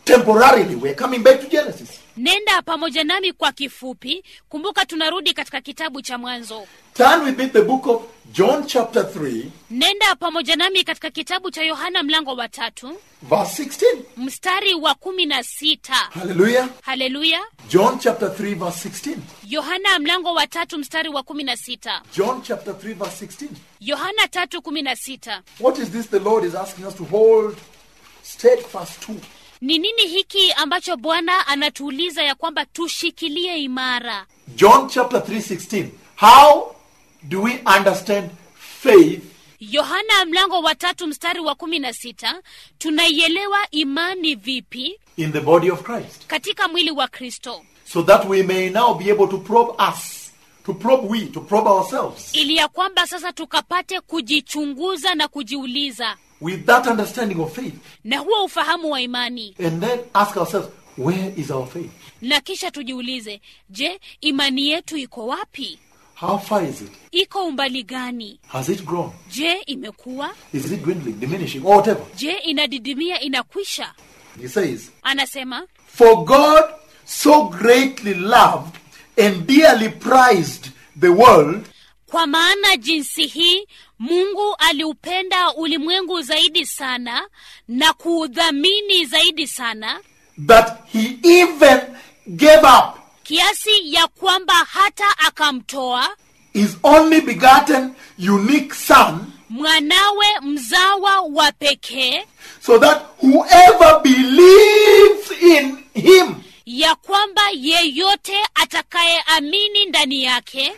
S1: temporarily. We're coming back to Genesis.
S2: nenda pamoja nami kwa kifupi kumbuka tunarudi katika kitabu cha mwanzo
S1: Turn with me to the book of John, chapter 3,
S2: nenda pamoja nami katika kitabu cha yohana mlango wa tatu
S1: verse 16.
S2: mstari wa kumi na sita
S1: Hallelujah.
S2: haleluya
S1: John, chapter 3, verse 16.
S2: yohana mlango wa tatu mstari wa kumi na sita
S1: John, chapter 3, verse 16.
S2: yohana tatu kumi na sita
S1: What is this the Lord is asking us to hold steadfast to?
S2: ni nini hiki ambacho bwana anatuuliza ya kwamba tushikilie imara
S1: John, chapter 3, 16. How do we understand faith
S2: yohana mlango wa tatu mstari wa kumi na sita tunaielewa imani vipi
S1: in the body of Christ?
S2: katika mwili wa kristo
S1: So that we may now be able to probe us, to probe we, to probe ourselves.
S2: ili ya kwamba sasa tukapate kujichunguza na kujiuliza
S1: with that understanding of faith
S2: na huo ufahamu wa imani
S1: and then ask ourselves where is our faith
S2: na kisha tujiulize je imani yetu iko wapi
S1: how far is it
S2: iko umbali gani
S1: has it grown
S2: je imekuwa
S1: is it dwindling diminishing or whatever
S2: je inadidimia inakwisha
S1: he says
S2: anasema
S1: for god so greatly loved and dearly prized the world
S2: kwa maana jinsi hii mungu aliupenda ulimwengu zaidi sana na kuudhamini zaidi sana
S1: that he even gave up
S2: kiasi ya kwamba hata akamtoa
S1: his only begotten unique son
S2: mwanawe mzawa wa pekee
S1: so that whoever believes in him
S2: ya kwamba yeyote atakayeamini ndani yake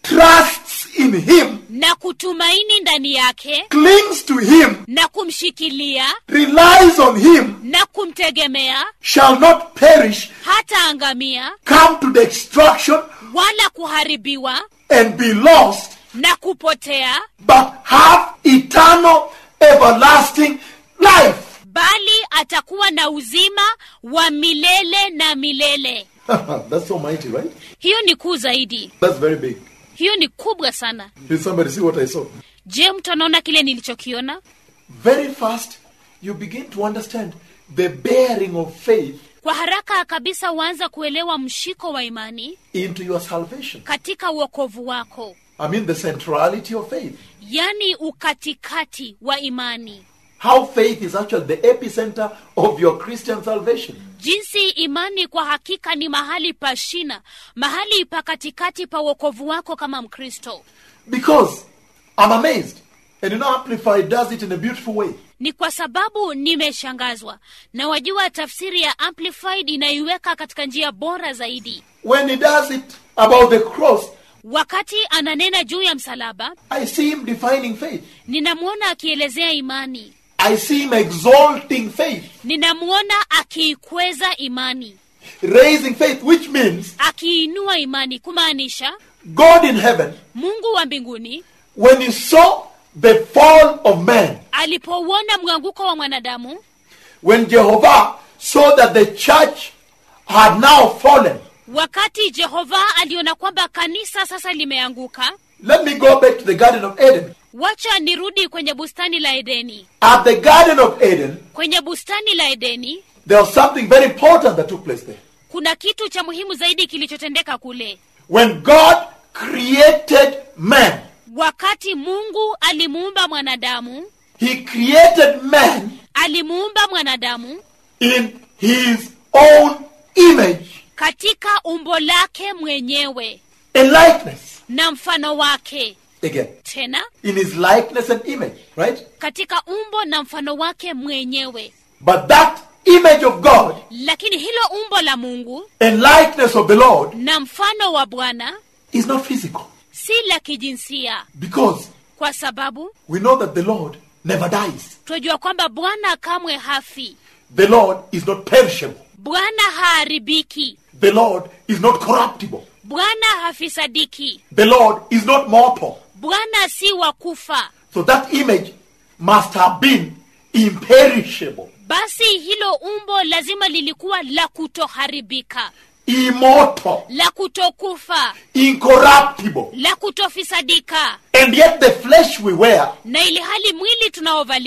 S1: trusts in him
S2: na kutumaini ndani yake
S1: clings to him
S2: na kumshikilia
S1: relies on him
S2: na kumtegemea
S1: shall not perish,
S2: hata angamia
S1: come to destruction,
S2: wala kuharibiwa
S1: and be lost,
S2: na kupotea
S1: but have eternal, everlasting life.
S2: bali atakuwa na uzima wa milele na milele
S1: That's so mighty, right?
S2: hiyo ni kuu zaidi
S1: That's very big.
S2: hiyo ni kubwa sana
S1: Did somebody see what I saw?
S2: je mtu anaona kile nilichokiona
S1: Very fast, you begin to understand the bearing of faith
S2: kwa haraka kabisa waanza kuelewa mshiko wa imani
S1: into your salvation.
S2: katika uokovu wako
S1: I mean, the centrality of faith.
S2: yaani ukatikati wa imani
S1: How faith is actually the epicenter of your Christian salvation.
S2: jinsi imani kwa hakika ni mahali pa shina mahali pa katikati pa uokovu wako kama mkristo
S1: Because I'm amazed. And you know, Amplified does it in a beautiful way.
S2: ni kwa sababu nimeshangazwa na wajua tafsiri ya amplified inaiweka katika njia bora zaidi
S1: When he does it about the cross,
S2: wakati ananena juu ya msalaba
S1: I see him defining faith.
S2: ninamwona akielezea imani
S1: I see him exalting faith,
S2: ninamwona akiikweza imani
S1: raising faith, which means
S2: akiinua imani kumaanisha
S1: God in heaven,
S2: mungu wa mbinguni
S1: when he saw the fall of man,
S2: alipouona mwanguko wa mwanadamu
S1: when Jehovah saw that the church had now fallen,
S2: wakati jehova aliona kwamba kanisa sasa limeanguka
S1: let me go back to the Garden of Eden.
S2: wacha nirudi kwenye bustani la edeni
S1: At the Garden of Eden,
S2: kwenye bustani la edeni
S1: there was something very important that took place there.
S2: kuna kitu cha muhimu zaidi kilichotendeka kule
S1: When God created man,
S2: wakati mungu alimuumba mwanadamu
S1: he created man
S2: alimuumba mwanadamu
S1: in his own image
S2: katika umbo lake mwenyewe
S1: and likeness.
S2: na mfano wake
S1: Again,
S2: tena
S1: in his likeness and image, right?
S2: katika umbo na mfano wake mwenyewe
S1: But that image of God
S2: lakini hilo umbo la mungu
S1: and likeness of the Lord
S2: na mfano wa bwana
S1: is not physical
S2: si la kijinsia
S1: because
S2: kwa sababu
S1: we know that the Lord never dies.
S2: twajua kwamba bwana kamwe hafi
S1: The Lord is not perishable.
S2: bwana haharibiki
S1: The Lord is not corruptible.
S2: bwana hafisadiki
S1: The Lord is not mortal.
S2: bwana si wa kufa
S1: So that image must have been imperishable,
S2: basi hilo umbo lazima lilikuwa la kutoharibika
S1: immortal,
S2: la kutokufa
S1: incorruptible.
S2: la kutofisadika
S1: And yet the flesh we wear
S2: na ili hali mwili tunaovalia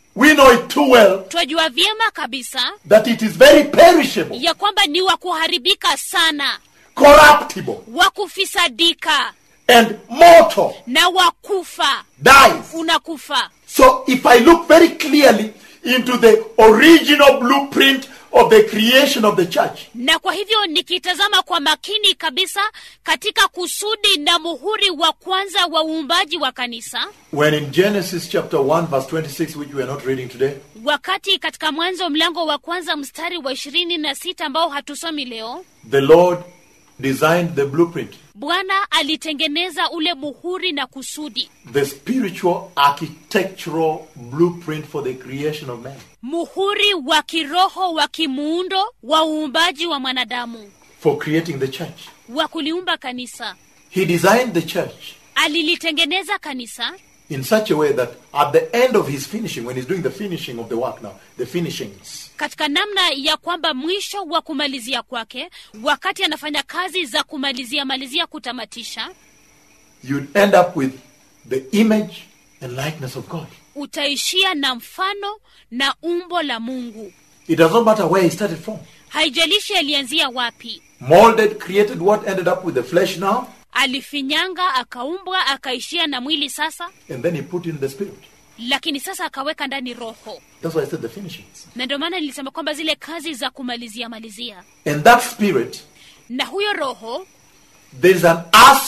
S1: we know it too well
S2: twajua vyema kabisa
S1: that it is very perishable,
S2: ya kwamba ni wa kuharibika sana
S1: corruptible,
S2: wa kufisadika
S1: and mortal,
S2: na wakufa
S1: dies.
S2: unakufa
S1: So if I look very clearly into the original blueprint of the creation of the church,
S2: na kwa hivyo nikitazama kwa makini kabisa katika kusudi na muhuri wa kwanza wa uumbaji wa kanisa
S1: when in Genesis chapter 1 verse 26, which we are not reading today,
S2: wakati katika mwanzo mlango wa kwanza mstari wa ishirini na sita ambao hatusomi leo
S1: the Lord designed the blueprint,
S2: bwana alitengeneza ule muhuri na kusudi
S1: the spiritual architectural blueprint for the creation of man.
S2: muhuri wa kiroho wa kimuundo wa uumbaji wa mwanadamu
S1: For creating the church.
S2: wa kuliumba kanisa
S1: He designed the church
S2: alilitengeneza kanisa
S1: in such a way that at the end of his finishing, when he's doing the finishing of the work now, the finishings,
S2: katika namna ya kwamba mwisho wa kumalizia kwake wakati anafanya kazi za kumalizia malizia kutamatisha
S1: you'd end up with the image and likeness of God.
S2: utaishia na mfano na umbo la mungu
S1: It does not matter where he started from.
S2: haijalishi alianzia wapi
S1: Molded, created what ended up with the flesh now,
S2: alifinyanga akaumbwa akaishia na mwili sasa
S1: and then he put in the spirit.
S2: lakini sasa akaweka ndani roho
S1: That's why I said the finishings.
S2: na ndio maana nilisema kwamba zile kazi za kumalizia malizia
S1: And that spirit,
S2: na huyo roho
S1: there is an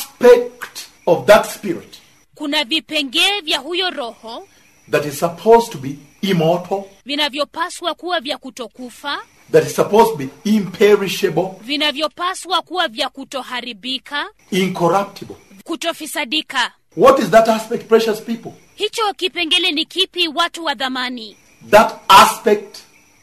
S1: aspect of that spirit
S2: kuna vipengee vya huyo roho
S1: that is supposed to be immortal,
S2: vinavyopaswa kuwa vya kutokufa
S1: that is supposed to be imperishable,
S2: vinavyopaswa kuwa vya kutoharibika
S1: incorruptible.
S2: kutofisadika
S1: What is that aspect, precious people?
S2: hicho kipengele ni kipi watu wa dhamani
S1: That aspect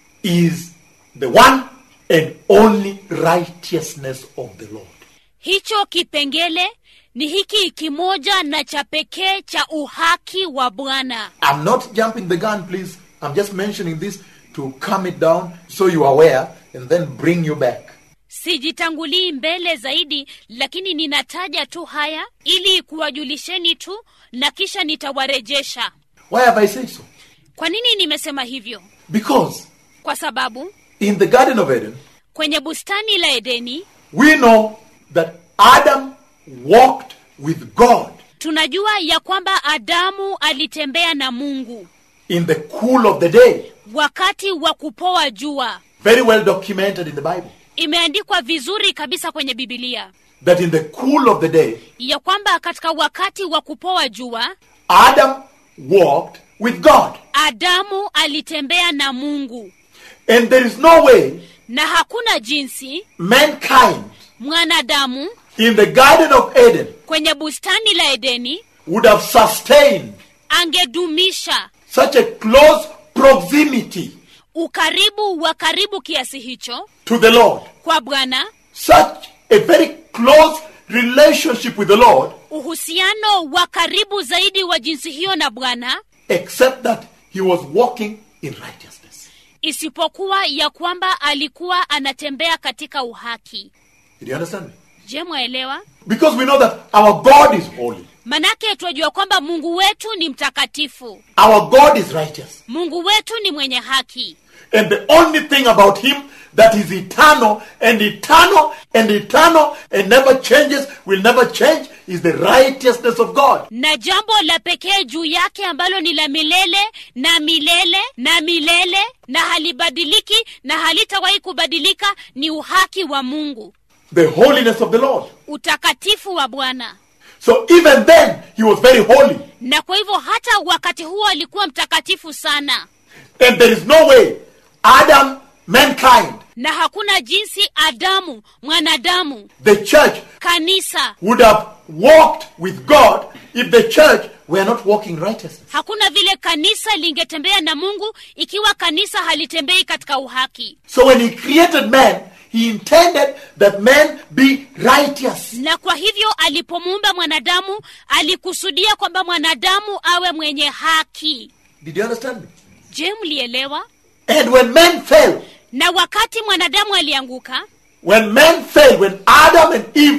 S1: is the one and only righteousness of the Lord.
S2: hicho kipengele ni hiki kimoja na cha pekee cha uhaki wa bwana
S1: I'm not jumping the gun, please. I'm just mentioning this to calm it down so you are aware and then bring you back.
S2: sijitangulii mbele zaidi lakini ninataja tu haya ili kuwajulisheni tu na kisha nitawarejesha
S1: Why have I said so?
S2: kwa nini nimesema hivyo
S1: Because
S2: kwa sababu
S1: in the Garden of Eden,
S2: kwenye bustani la edeni
S1: we know that Adam walked with God
S2: tunajua ya kwamba adamu alitembea na mungu
S1: in the cool of the day.
S2: wakati wa kupoa jua
S1: Very well documented in the Bible.
S2: imeandikwa vizuri kabisa kwenye bibilia
S1: That in the cool of the day,
S2: ya kwamba katika wakati wa kupoa jua
S1: Adam walked with God.
S2: adamu alitembea na mungu
S1: And there is no way
S2: na hakuna jinsi
S1: mankind
S2: mwanadamu
S1: in the Garden of Eden
S2: kwenye bustani la edeni
S1: would have sustained
S2: angedumisha
S1: such a close proximity
S2: ukaribu wa karibu kiasi hicho
S1: to the Lord,
S2: kwa bwana
S1: such a very close relationship with the Lord,
S2: uhusiano wa karibu zaidi wa jinsi hiyo na bwana
S1: except that he was walking in righteousness.
S2: isipokuwa ya kwamba alikuwa anatembea katika uhaki
S1: Did you understand me?
S2: je mwaelewa
S1: Because we know that our God is holy,
S2: manake twajua kwamba mungu wetu ni mtakatifu
S1: our God is righteous.
S2: mungu wetu ni mwenye haki
S1: And the only thing about him that is eternal and eternal and eternal and never changes, will never change, is the righteousness of God.
S2: na jambo la pekee juu yake ambalo ni la milele na milele na milele na halibadiliki na halitawahi kubadilika ni uhaki wa mungu
S1: The holiness of the Lord.
S2: utakatifu wa bwana
S1: So even then, he was very holy.
S2: na kwa hivyo hata wakati huo alikuwa mtakatifu sana
S1: And there is no way Adam, mankind,
S2: na hakuna jinsi adamu mwanadamu
S1: the church,
S2: kanisa
S1: would have walked with God if the church were not walking righteousness.
S2: hakuna vile kanisa lingetembea na mungu ikiwa kanisa halitembei katika uhaki
S1: So when he created man, he intended that man be righteous.
S2: na kwa hivyo alipomuumba mwanadamu alikusudia kwamba mwanadamu awe mwenye haki
S1: Did you understand me?
S2: je mlielewa
S1: And when man fell,
S2: na wakati mwanadamu alianguka
S1: when man fell, when Adam and Eve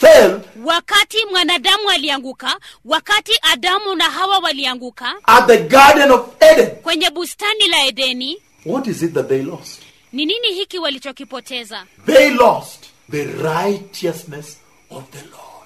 S1: fell
S2: wakati mwanadamu alianguka wakati adamu na hawa walianguka
S1: at the Garden of Eden,
S2: kwenye bustani la edeni
S1: what is it that they lost?
S2: ni nini hiki walichokipoteza
S1: They lost the righteousness of the Lord.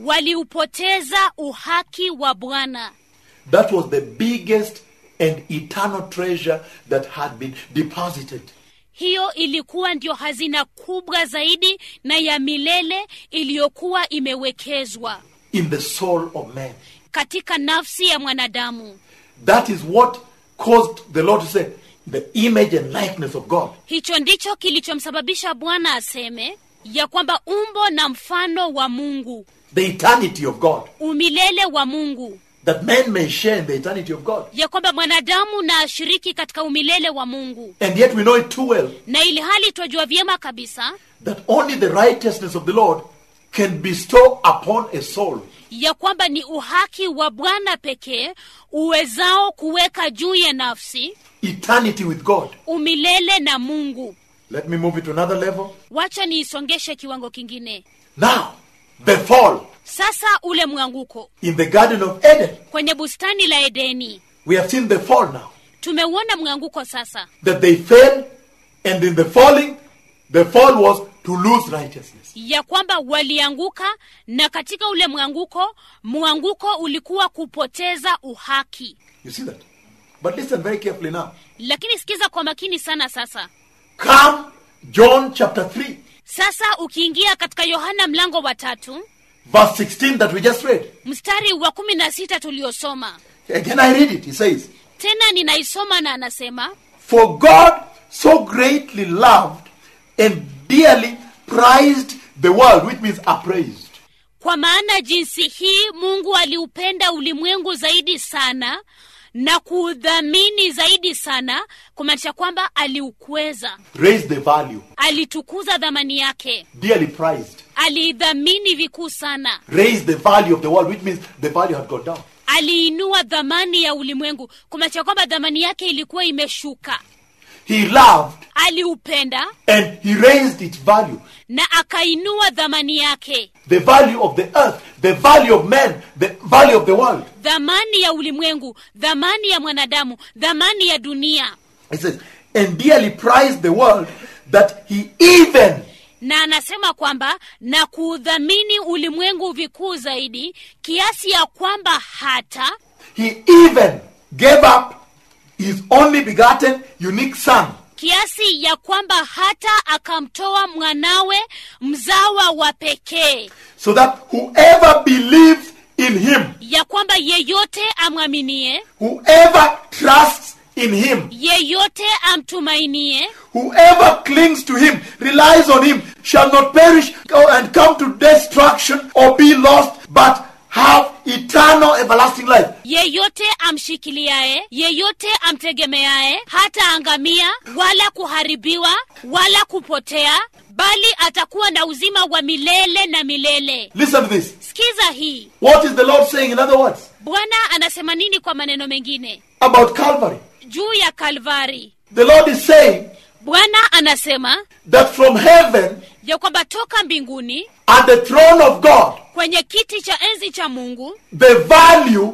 S2: waliupoteza uhaki wa bwana
S1: That was the biggest and eternal treasure that had been deposited.
S2: hiyo ilikuwa ndio hazina kubwa zaidi na ya milele iliyokuwa imewekezwa
S1: in the soul of man.
S2: katika nafsi ya mwanadamu
S1: That is what caused the Lord to say, the image and likeness of God.
S2: hicho ndicho kilichomsababisha bwana aseme ya kwamba umbo na mfano wa mungu
S1: The eternity of God.
S2: umilele wa mungu
S1: That man may share in the eternity of God.
S2: ya kwamba mwanadamu na ashiriki katika umilele wa mungu
S1: And yet we know it too well
S2: na ili hali twajua vyema kabisa
S1: that only the righteousness of the Lord can bestow upon a soul
S2: ya kwamba ni uhaki wa bwana pekee uwezao kuweka juu ya nafsi
S1: eternity with God.
S2: umilele na mungu
S1: Let me move it to another level.
S2: wacha niisongeshe kiwango kingine
S1: Now, the fall
S2: sasa ule mwanguko
S1: in the Garden of Eden.
S2: kwenye bustani la edeni
S1: We have seen the fall now.
S2: tumeuona mwanguko sasa
S1: That they fell, and in the falling, the fall was to lose righteousness.
S2: ya kwamba walianguka na katika ule mwanguko mwanguko ulikuwa kupoteza uhaki
S1: You see that? But listen very carefully now.
S2: lakini sikiza kwa makini sana sasa
S1: Come, John chapter 3,
S2: sasa ukiingia katika yohana mlango wa tatu
S1: verse 16 that we just read.
S2: mstari wa kumi na sita tuliosoma
S1: Again, I read it. He says,
S2: tena ninaisoma na anasema
S1: For God so greatly loved and dearly prized the world, which means appraised.
S2: kwa maana jinsi hii mungu aliupenda ulimwengu zaidi sana na kuudhamini zaidi sana kumaanisha kwamba aliukweza
S1: Raised the value,
S2: alitukuza dhamani yake
S1: dearly prized.
S2: aliidhamini vikuu sana
S1: Raised the value of the world, which means the value had gone down.
S2: aliinua dhamani ya ulimwengu kumaanisha kwamba dhamani yake ilikuwa imeshuka
S1: He loved
S2: aliupenda
S1: and he raised its value.
S2: na akainua dhamani yake
S1: The value of the earth, the value of man, the value of the world.
S2: dhamani ya ulimwengu dhamani ya mwanadamu dhamani ya dunia
S1: He says, and dearly prized the world that he even
S2: na anasema kwamba na kuudhamini ulimwengu vikuu zaidi kiasi ya kwamba hata
S1: he even gave up his only begotten unique son
S2: kiasi ya kwamba hata akamtoa mwanawe mzawa wa pekee
S1: so that whoever believes in him
S2: ya kwamba yeyote amwaminie
S1: whoever trusts in him
S2: yeyote amtumainie
S1: whoever clings to him relies on him shall not perish and come to destruction or be lost but have eternal everlasting life
S2: yeyote amshikiliaye yeyote amtegemeaye hata angamia wala kuharibiwa wala kupotea bali atakuwa na uzima wa milele na milele
S1: listen to this
S2: sikiza hii
S1: what is the lord saying in other words
S2: bwana anasema nini kwa maneno mengine
S1: about calvary
S2: juu ya kalvari
S1: the lord is saying
S2: bwana anasema
S1: that from heaven
S2: ya kwamba toka mbinguni
S1: at the throne of god
S2: kwenye kiti cha enzi cha mungu
S1: the value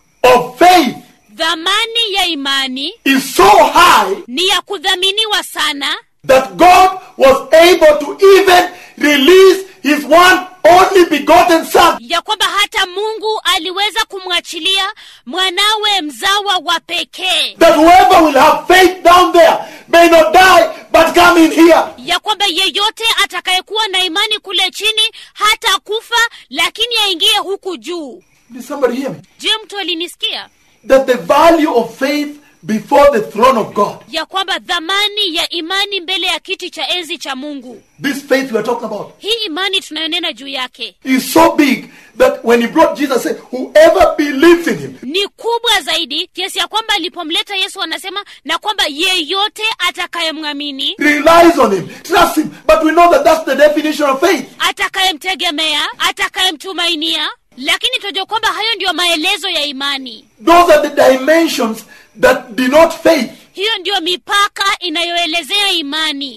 S1: of faith
S2: dhamani ya imani
S1: is so high
S2: ni ya kudhaminiwa sana
S1: that God was able to even release his one only begotten son
S2: ya kwamba hata mungu aliweza kumwachilia mwanawe mzawa wa pekee
S1: that whoever will have faith down there may not die but come in here.
S2: ya kwamba yeyote atakayekuwa na imani kule chini hata kufa lakini aingie huku juu
S1: Did somebody hear me?
S2: je mtu alinisikia
S1: That the value of faith before the throne of God,
S2: ya kwamba dhamani ya imani mbele ya kiti cha enzi cha mungu
S1: this faith we are talking about,
S2: hii imani tunayonena juu yake
S1: is so big that when he brought Jesus, said, whoever believes in him,
S2: ni kubwa zaidi kiasi ya kwamba alipomleta yesu anasema na kwamba yeyote atakayemwamini
S1: relies on him, trusts him. But we know that that's the definition of faith.
S2: atakayemtegemea atakayemtumainia lakini tunajua kwamba hayo ndiyo maelezo ya imani
S1: Those are the dimensions that denote faith.
S2: hiyo ndiyo mipaka inayoelezea imani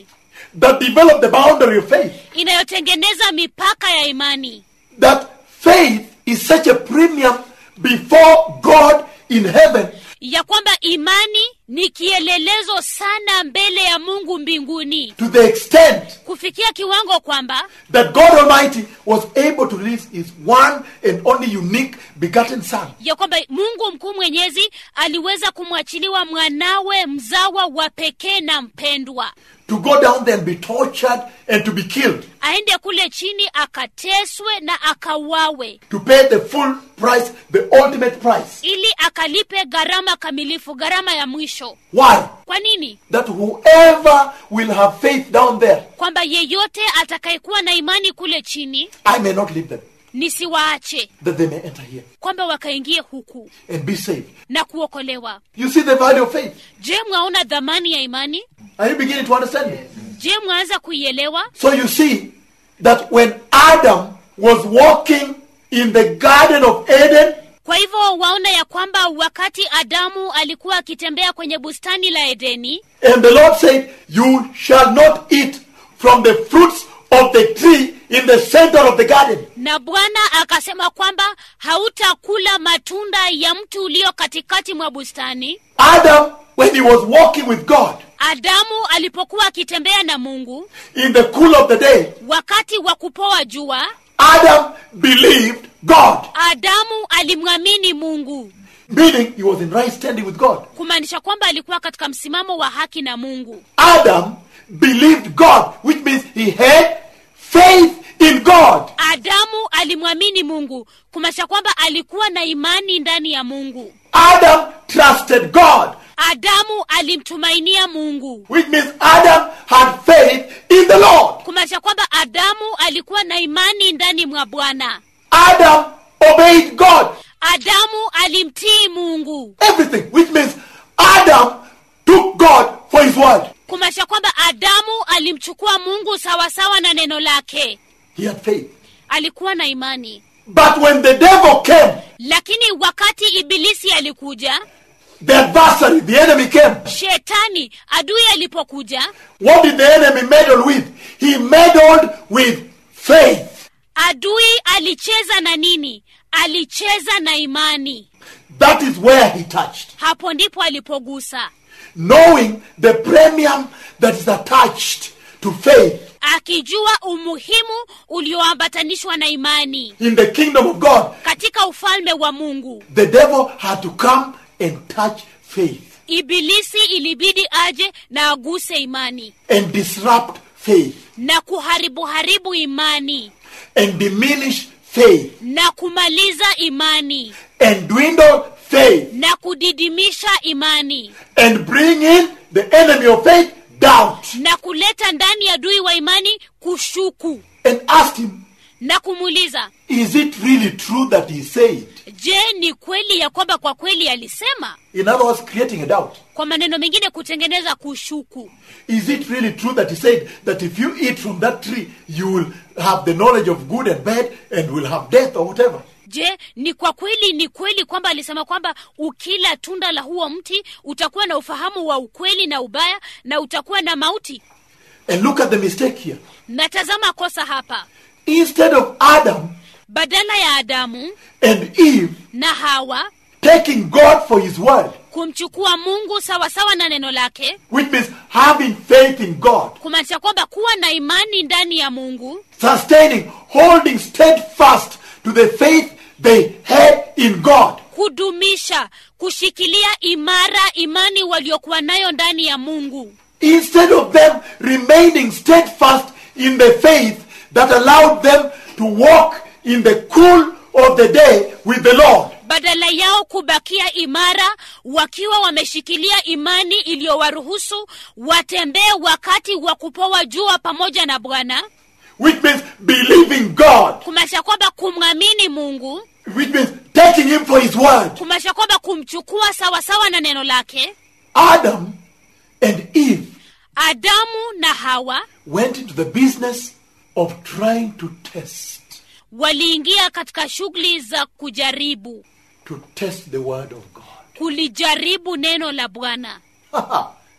S1: that develop the boundary of faith.
S2: inayotengeneza mipaka ya imani
S1: That faith is such a premium before God in heaven
S2: ya kwamba imani ni kielelezo sana mbele ya mungu mbinguni
S1: to the extent
S2: kufikia kiwango kwamba
S1: that God Almighty was able to release His one and only unique begotten Son
S2: ya kwamba mungu mkuu mwenyezi aliweza kumwachiliwa mwanawe mzawa wa pekee na mpendwa
S1: to go down there and be tortured and to be killed,
S2: aende kule chini akateswe na akawawe
S1: to pay the full price, the ultimate price.
S2: ili akalipe gharama kamilifu gharama ya mwisho
S1: Why?
S2: kwa nini
S1: That whoever will have faith down there,
S2: kwamba yeyote atakayekuwa na imani kule chini
S1: I may not leave them,
S2: nisiwaache
S1: that they may enter here
S2: kwamba wakaingie huku
S1: and be saved.
S2: na kuokolewa
S1: You see the value of faith.
S2: je mwaona dhamani ya imani
S1: Are you beginning to understand me?
S2: je mwaanza kuielewa
S1: So you see that when Adam was walking in the Garden of Eden,
S2: kwa hivyo waona ya kwamba wakati adamu alikuwa akitembea kwenye bustani la edeni
S1: and the Lord said, You shall not eat from the fruits of the tree in the center of the garden.
S2: na bwana akasema kwamba hautakula matunda ya mti ulio katikati mwa bustani
S1: Adam, when he was walking with God
S2: adamu alipokuwa akitembea na mungu
S1: in the cool of the day,
S2: wakati wa kupoa jua
S1: Adam believed God,
S2: adamu alimwamini mungu
S1: meaning he was in right standing with God.
S2: kumaanisha kwamba alikuwa katika msimamo wa haki na mungu
S1: Adam believed God, which means he had faith in God.
S2: adamu alimwamini mungu kumaanisha kwamba alikuwa na imani ndani ya mungu
S1: Adam trusted God,
S2: adamu alimtumainia mungu
S1: which means Adam had faith in the Lord.
S2: kumaanisha kwamba adamu alikuwa na imani ndani mwa bwana
S1: Adam obeyed God.
S2: adamu alimtii mungu
S1: Everything, which means Adam took God for his word.
S2: kumaanisha kwamba adamu alimchukua mungu sawasawa na neno lake
S1: He had faith.
S2: alikuwa na imani
S1: But when the devil came,
S2: lakini wakati ibilisi alikuja
S1: the adversary, the enemy came,
S2: shetani adui alipokuja
S1: what did the enemy meddle with? He meddled with faith.
S2: adui alicheza na nini alicheza na imani
S1: That is where he touched.
S2: hapo ndipo alipogusa
S1: Knowing the premium that is attached to faith
S2: akijua umuhimu ulioambatanishwa na imani
S1: in the kingdom of God,
S2: katika ufalme wa mungu
S1: the devil had to come and touch faith
S2: ibilisi ilibidi aje na aguse imani
S1: and disrupt faith
S2: na kuharibu haribu imani
S1: and diminish faith
S2: na kumaliza imani
S1: and dwindle faith
S2: na kudidimisha imani
S1: and bring in the enemy of faith doubt
S2: na kuleta ndani ya adui wa imani kushuku
S1: and ask him
S2: na kumuuliza
S1: is it really true that he said
S2: je ni kweli ya kwamba kwa kweli alisema
S1: in other words creating a doubt
S2: kwa maneno mengine kutengeneza kushuku
S1: is it really true that he said that if you eat from that tree you will have the knowledge of good and bad and will have death or whatever
S2: je ni kwa kweli ni kweli kwamba alisema kwamba ukila tunda la huo mti utakuwa na ufahamu wa ukweli na ubaya na utakuwa na mauti
S1: and look at the mistake here
S2: na tazama kosa hapa
S1: instead of adam
S2: badala ya adamu
S1: and eve
S2: na hawa
S1: taking god for his word
S2: kumchukua mungu sawasawa na neno lake
S1: which means having faith in god
S2: kumaanisha kwamba kuwa na imani ndani ya mungu
S1: sustaining holding steadfast to the faith they had in god
S2: kudumisha kushikilia imara imani waliokuwa nayo ndani ya mungu
S1: instead of them remaining steadfast in the faith that allowed them to walk in the cool of the day with the Lord.
S2: badala yao kubakia imara wakiwa wameshikilia imani iliyowaruhusu watembee wakati wa kupoa jua pamoja na bwana
S1: Which means believing God,
S2: kumaanisha kwamba kumwamini mungu
S1: which means taking Him for His word.
S2: kumaanisha kwamba kumchukua sawasawa na neno lake
S1: Adam and Eve
S2: adamu na hawa
S1: went into the business of trying to test,
S2: waliingia katika shughuli za kujaribu
S1: to test the word of God.
S2: kulijaribu neno la bwana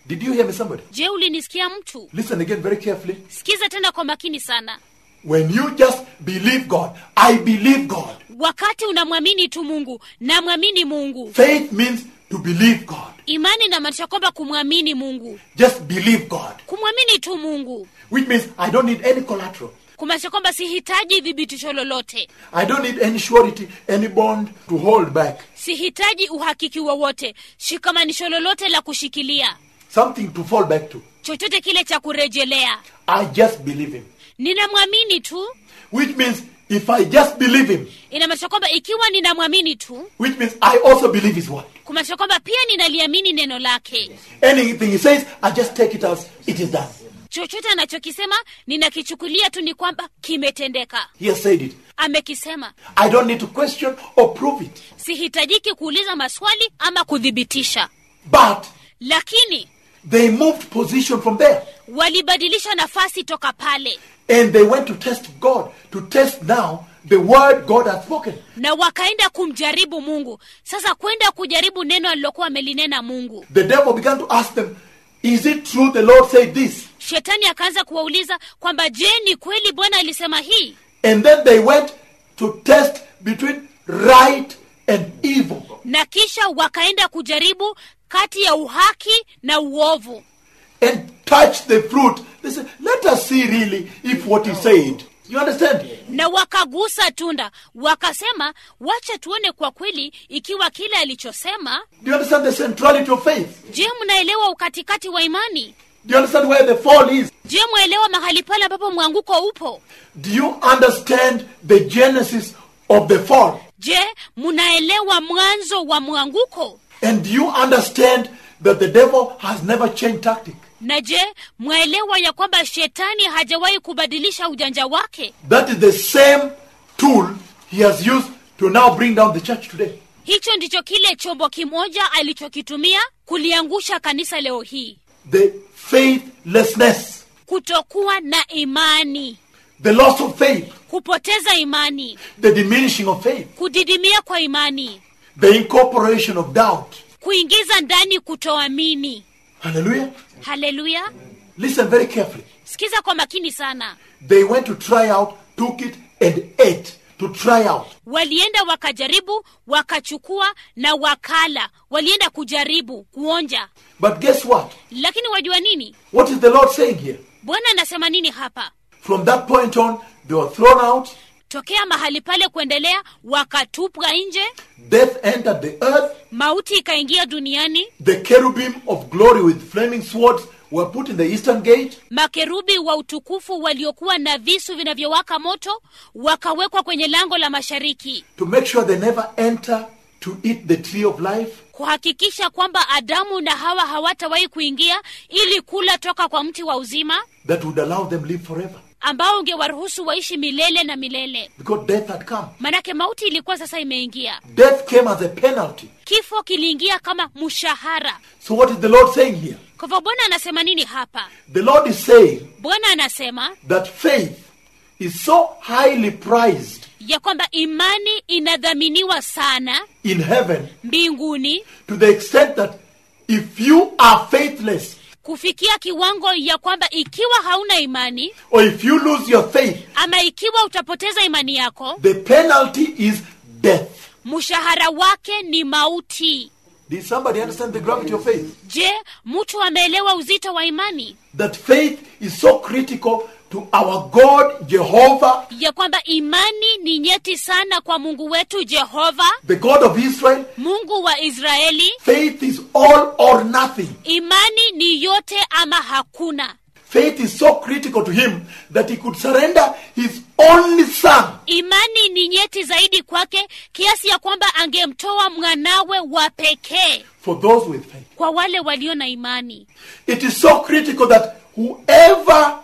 S1: Did you hear me, somebody?
S2: je ulinisikia mtu
S1: Listen again very carefully.
S2: sikiza tena kwa makini sana
S1: When you just believe God, I believe God.
S2: wakati unamwamini tu mungu namwamini mungu
S1: Faith means to believe God.
S2: imani inamaanisha kwamba kumwamini mungu
S1: Just believe God.
S2: kumwamini tu mungu
S1: Which means I don't need any collateral.
S2: kumaanisha kwamba sihitaji thibitisho lolote
S1: I don't need any surety, any bond to hold back.
S2: sihitaji uhakiki wowote shikamanisho lolote la kushikilia
S1: Something to fall back to.
S2: chochote kile cha kurejelea
S1: I just believe Him.
S2: ninamwamini tu
S1: Which means if I just believe Him,
S2: inamaanisha kwamba ikiwa ninamwamini tu
S1: which means I also believe His word.
S2: kumaanisha kwamba pia ninaliamini neno lake
S1: Anything He says, I just take it as it is done.
S2: chochote anachokisema ninakichukulia tu ni kwamba kimetendeka
S1: He has said it.
S2: amekisema
S1: I don't need to question or prove it.
S2: sihitajiki kuuliza maswali ama kuthibitisha
S1: But
S2: lakini
S1: they moved position from there.
S2: walibadilisha nafasi toka pale
S1: And they went to test God, to test now the word God had spoken.
S2: na wakaenda kumjaribu mungu sasa kwenda kujaribu neno alilokuwa amelinena mungu
S1: The devil began to ask them, Is it true the Lord said this?
S2: shetani akaanza kuwauliza kwamba je ni kweli bwana alisema hii
S1: And then they went to test between right and evil.
S2: na kisha wakaenda kujaribu kati ya uhaki na uovu
S1: And touch the fruit. They said, Let us see really if what he said. You understand?
S2: na wakagusa tunda wakasema wacha tuone kwa kweli ikiwa kile alichosema
S1: Do you understand the centrality of faith?
S2: je mnaelewa ukatikati wa imani
S1: Do you understand where the fall is?
S2: je mwaelewa mahali pale ambapo mwanguko upo
S1: Do you understand the genesis of the fall?
S2: je mnaelewa mwanzo wa mwanguko
S1: And do you understand that the devil has never changed tactic?
S2: na je mwaelewa ya kwamba shetani hajawahi kubadilisha ujanja wake
S1: That is the same tool he has used to now bring down the church today.
S2: hicho ndicho kile chombo kimoja alichokitumia kuliangusha kanisa leo hii
S1: The faithlessness,
S2: kutokuwa na imani
S1: the loss of faith,
S2: kupoteza imani
S1: the diminishing of faith,
S2: kudidimia kwa imani
S1: the incorporation of doubt.
S2: kuingiza ndani kutoamini
S1: Hallelujah.
S2: haleluya
S1: Listen very carefully.
S2: sikiza kwa makini sana
S1: They went to try out, took it, and ate. To try out.
S2: walienda wakajaribu wakachukua na wakala walienda kujaribu kuonja
S1: But guess what?
S2: lakini wajua nini
S1: What is the Lord saying here?
S2: bwana anasema nini hapa
S1: From that point on, they were thrown out.
S2: tokea mahali pale kuendelea wakatupwa nje
S1: Death entered the earth.
S2: mauti ikaingia duniani
S1: The cherubim of glory with flaming swords were put in the eastern gate.
S2: makerubi wa utukufu waliokuwa na visu vinavyowaka moto wakawekwa kwenye lango la mashariki
S1: to make sure they never enter to eat the tree of life.
S2: kuhakikisha kwamba adamu na hawa hawatawahi kuingia ili kula toka kwa mti wa uzima
S1: that would allow them live forever.
S2: ambao ungewaruhusu waishi milele na milele
S1: Because death had come.
S2: manake mauti ilikuwa sasa imeingia
S1: Death came as a penalty.
S2: kifo kiliingia kama mshahara
S1: So what is the Lord saying here?
S2: kwa hivyo bwana anasema nini hapa
S1: The Lord is saying
S2: bwana anasema
S1: that faith is so highly prized
S2: ya kwamba imani inadhaminiwa sana
S1: in heaven
S2: mbinguni
S1: to the extent that if you are faithless
S2: kufikia kiwango ya kwamba ikiwa hauna imani
S1: or if you lose your faith,
S2: ama ikiwa utapoteza imani yako
S1: the penalty is death.
S2: mshahara wake ni mauti
S1: Did somebody understand the gravity of faith?
S2: je mtu ameelewa uzito wa imani
S1: That faith is so critical to our God, Jehovah,
S2: ya kwamba imani ni nyeti sana kwa mungu wetu jehova
S1: the God of Israel.
S2: mungu wa israeli
S1: Faith is all or nothing.
S2: imani ni yote ama hakuna
S1: Faith is so critical to him that he could surrender his only son
S2: imani ni nyeti zaidi kwake kiasi ya kwamba angemtoa mwanawe wa pekee
S1: for those with faith.
S2: kwa wale walio na imani
S1: It is so critical that whoever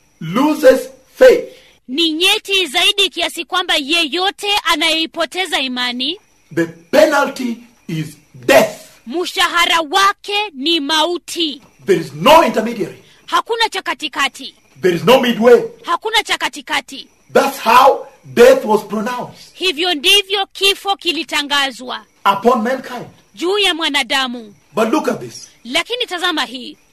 S1: loses faith,
S2: ni nyeti zaidi kiasi kwamba yeyote anayeipoteza imani
S1: the penalty is death.
S2: mshahara wake ni mauti
S1: There is no intermediary.
S2: hakuna cha katikati
S1: There is no midway.
S2: hakuna cha katikati
S1: That's how death was pronounced
S2: hivyo ndivyo kifo kilitangazwa
S1: upon mankind.
S2: juu ya mwanadamu
S1: But look at this.
S2: lakini tazama hii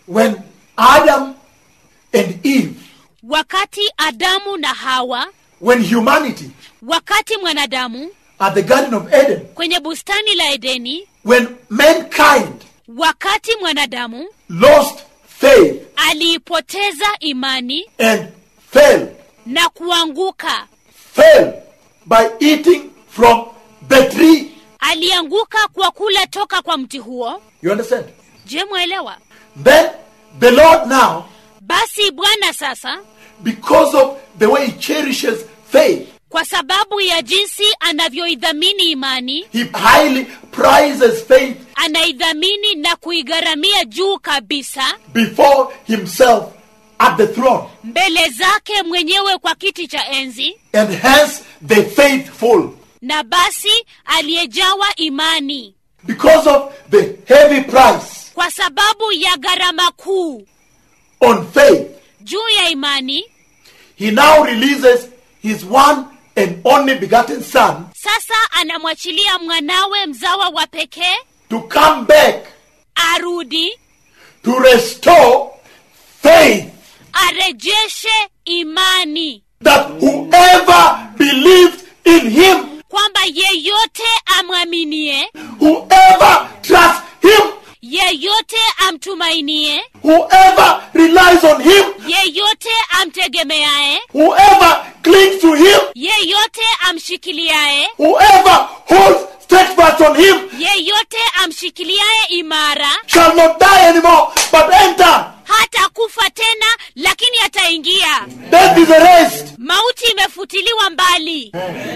S1: when Adam and Eve,
S2: wakati adamu na hawa
S1: when humanity
S2: wakati mwanadamu
S1: at the Garden of Eden,
S2: kwenye bustani la edeni
S1: when mankind
S2: wakati mwanadamu
S1: lost faith
S2: aliipoteza imani
S1: and fell,
S2: na kuanguka
S1: fell by eating from the tree.
S2: alianguka kwa kula toka kwa mti huo
S1: You understand?
S2: je mwelewa
S1: Then the Lord now,
S2: basi bwana sasa
S1: because of the way he cherishes faith,
S2: kwa sababu ya jinsi anavyoidhamini imani
S1: he highly prizes faith
S2: anaidhamini na kuigharamia juu kabisa
S1: before himself at the throne.
S2: mbele zake mwenyewe kwa kiti cha enzi
S1: And hence the faithful.
S2: na basi aliyejawa imani
S1: Because of the heavy price
S2: kwa sababu ya gharama kuu
S1: on faith,
S2: juu ya imani
S1: he now releases his one and only begotten son
S2: sasa anamwachilia mwanawe mzawa wa pekee
S1: to come back
S2: arudi
S1: to restore faith
S2: arejeshe imani
S1: that whoever believes in him,
S2: kwamba yeyote amwaminie
S1: whoever trusts him,
S2: yeyote amtumainie
S1: whoever relies on him,
S2: yeyote amtegemeaye
S1: whoever clings to him,
S2: yeyote amshikiliaye
S1: whoever holds steadfast on him
S2: yeyote amshikiliaye imara
S1: shall not die anymore but enter.
S2: hata kufa tena lakini ataingia
S1: Death is erased.
S2: mauti imefutiliwa mbali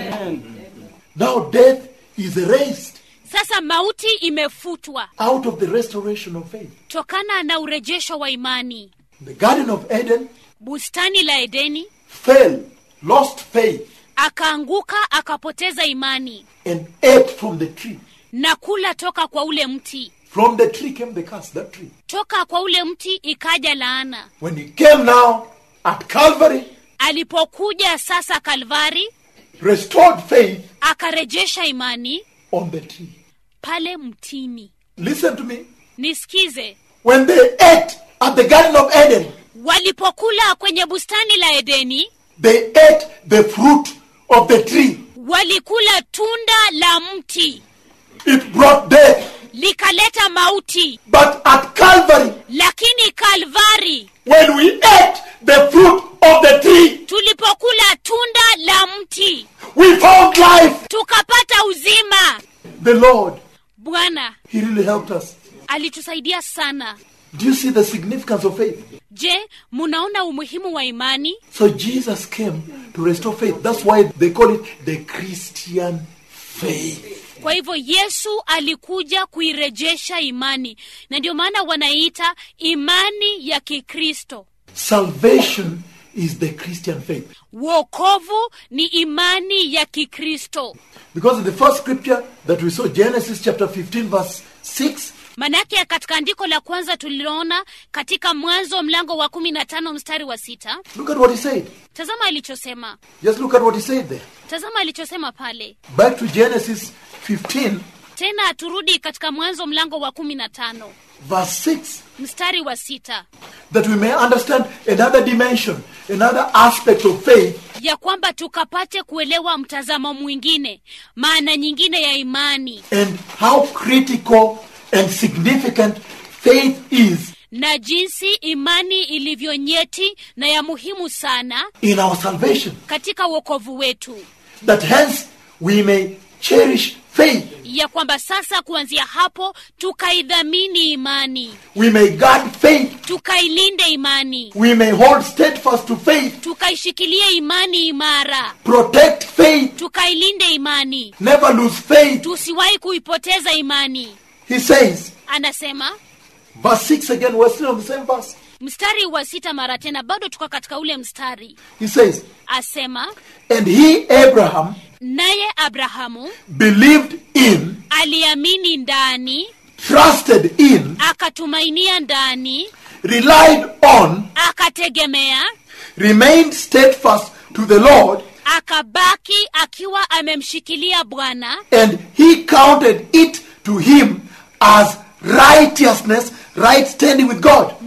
S1: Now death is erased
S2: sasa mauti imefutwa
S1: out of the restoration of faith.
S2: tokana na urejesho wa imani
S1: The Garden of Eden
S2: bustani la edeni
S1: fell, lost faith,
S2: akaanguka akapoteza imani
S1: and ate from the tree.
S2: na kula toka kwa ule mti
S1: From the tree came the curse, that tree.
S2: toka kwa ule mti ikaja laana
S1: When he came now at Calvary,
S2: alipokuja sasa kalvari
S1: restored faith
S2: akarejesha imani
S1: on the tree.
S2: pale mtini
S1: Listen to me.
S2: nisikize
S1: When they ate at the Garden of Eden,
S2: walipokula kwenye bustani la edeni
S1: they ate the fruit of the tree.
S2: walikula tunda la mti
S1: It brought death.
S2: likaleta mauti
S1: But at Calvary,
S2: lakini kalvari
S1: when we ate the fruit of the tree,
S2: tulipokula tunda la mti
S1: we found life.
S2: tukapata uzima
S1: The Lord,
S2: bwana
S1: He really helped us.
S2: alitusaidia sana
S1: Do you see the significance of faith?
S2: je munaona umuhimu wa imani
S1: So Jesus came to restore faith. That's why they call it the Christian faith.
S2: kwa hivyo yesu alikuja kuirejesha imani na ndio maana wanaiita imani ya kikristo
S1: Salvation is the Christian faith.
S2: wokovu ni imani ya kikristo
S1: Because in the first scripture that we saw, Genesis chapter 15, verse 6,
S2: manake katika andiko la kwanza tuliloona katika mwanzo mlango wa kumi na tano mstari wa sita
S1: look at what he said.
S2: tazama alichosema
S1: Just look at what he said there.
S2: tazama alichosema pale
S1: Back to Genesis 15,
S2: tena turudi katika mwanzo mlango wa kumi na tano
S1: verse 6,
S2: mstari wa sita
S1: that we may understand another dimension, another aspect of faith
S2: ya kwamba tukapate kuelewa mtazamo mwingine maana nyingine ya imani
S1: and how critical and significant faith is
S2: na jinsi imani ilivyo nyeti na ya muhimu sana
S1: in our salvation.
S2: katika uokovu wetu
S1: That hence we may cherish faith.
S2: ya kwamba sasa kuanzia hapo tukaidhamini imani
S1: We may guard faith.
S2: tukailinde imani
S1: We may hold steadfast to faith.
S2: tukaishikilie imani imara
S1: Protect faith.
S2: tukailinde imani
S1: Never lose faith.
S2: tusiwahi kuipoteza imani
S1: He says,
S2: anasema
S1: verse 6 again, we're still on the same verse.
S2: mstari wa sita mara tena bado tuko katika ule mstari
S1: He says,
S2: asema
S1: And he, Abraham,
S2: naye abrahamu
S1: believed in,
S2: aliamini ndani
S1: trusted in,
S2: akatumainia ndani
S1: relied on,
S2: akategemea
S1: remained steadfast to the Lord,
S2: akabaki akiwa amemshikilia bwana
S1: and he counted it to him as righteousness, right standing with God.
S2: naye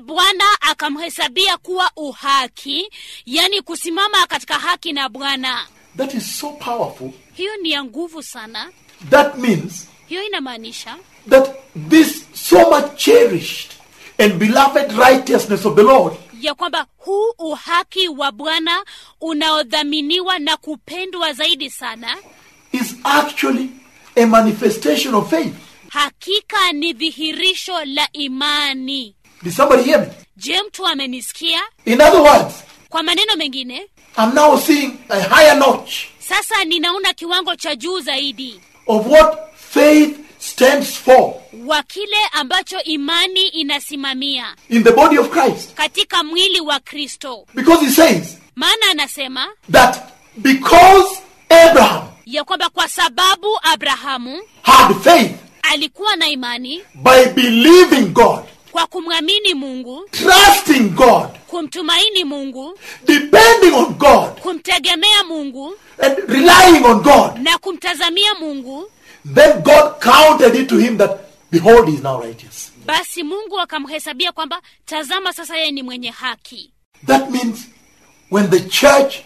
S2: bwana akamhesabia kuwa uhaki yani kusimama katika haki na bwana
S1: That is so powerful.
S2: hiyo ni ya nguvu sana
S1: That means
S2: hiyo inamaanisha
S1: that this so much cherished and beloved righteousness of the Lord
S2: ya kwamba huu uhaki wa bwana unaodhaminiwa na kupendwa zaidi sana
S1: is actually a manifestation of faith.
S2: hakika ni dhihirisho la imani
S1: Did somebody hear me?
S2: je mtu amenisikia
S1: In other words,
S2: kwa maneno mengine
S1: I'm now seeing a higher notch
S2: sasa ninaona kiwango cha juu zaidi
S1: of what faith stands for
S2: wa kile ambacho imani inasimamia
S1: in the body of Christ.
S2: katika mwili wa kristo
S1: Because he says
S2: maana anasema
S1: that because Abraham
S2: ya kwamba kwa sababu abrahamu
S1: had faith
S2: alikuwa na imani
S1: by believing God,
S2: kwa kumwamini mungu
S1: trusting God,
S2: kumtumaini mungu
S1: depending on God,
S2: kumtegemea mungu
S1: and relying on God,
S2: na kumtazamia mungu
S1: then God counted it to him that, behold, he is now righteous.
S2: basi mungu akamhesabia kwamba tazama sasa yeye ni mwenye haki
S1: That means when the church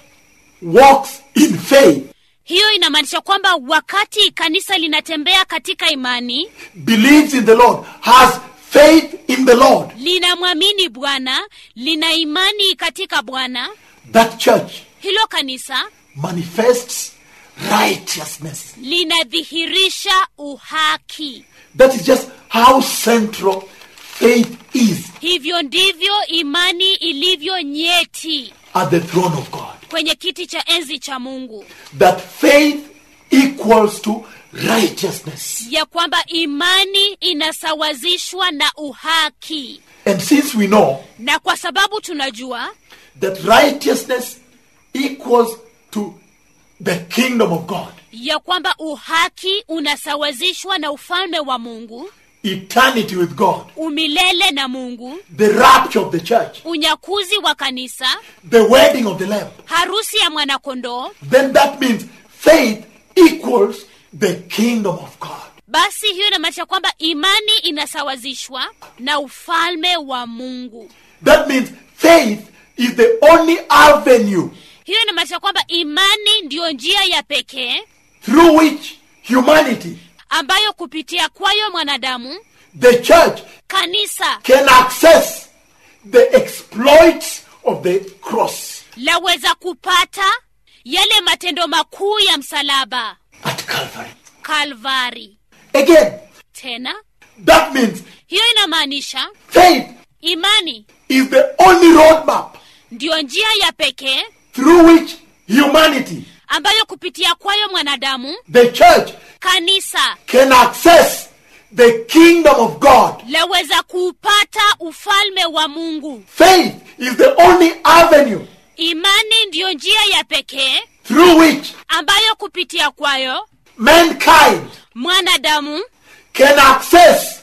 S1: walks in faith,
S2: hiyo inamaanisha kwamba wakati kanisa linatembea katika imani
S1: believes in the Lord, has faith in the Lord,
S2: linamwamini bwana lina imani katika bwana
S1: that church
S2: hilo kanisa
S1: manifests righteousness.
S2: linadhihirisha uhaki
S1: That is just how central faith is
S2: hivyo ndivyo imani ilivyo nyeti
S1: at the throne of God.
S2: kwenye kiti cha enzi cha mungu
S1: That faith equals to righteousness.
S2: ya kwamba imani inasawazishwa na uhaki
S1: And since we know
S2: na kwa sababu tunajua
S1: that righteousness equals to the kingdom of God,
S2: ya kwamba uhaki unasawazishwa na ufalme wa mungu
S1: eternity with God,
S2: umilele na mungu
S1: the rapture of the church,
S2: unyakuzi wa kanisa
S1: the wedding of the Lamb,
S2: harusi ya mwanakondoo
S1: then that means faith equals the kingdom of God.
S2: basi hiyo inamaanisha kwamba imani inasawazishwa na ufalme wa mungu
S1: That means faith is the only avenue
S2: hiyo inamaanisha kwamba imani ndiyo njia ya pekee
S1: through which humanity,
S2: ambayo kupitia kwayo mwanadamu
S1: the church,
S2: kanisa
S1: can access the exploits of the cross
S2: laweza kupata yale matendo makuu ya msalaba
S1: at Calvary.
S2: kalvari
S1: Again,
S2: tena
S1: that means
S2: hiyo inamaanisha
S1: faith
S2: imani
S1: is the only roadmap
S2: ndiyo njia ya pekee
S1: through which humanity,
S2: ambayo kupitia kwayo mwanadamu
S1: the church,
S2: kanisa
S1: can access the kingdom of God.
S2: laweza kuupata ufalme wa mungu
S1: Faith is the only avenue
S2: imani ndiyo njia ya pekee
S1: through which
S2: ambayo kupitia kwayo
S1: mankind
S2: mwanadamu
S1: can access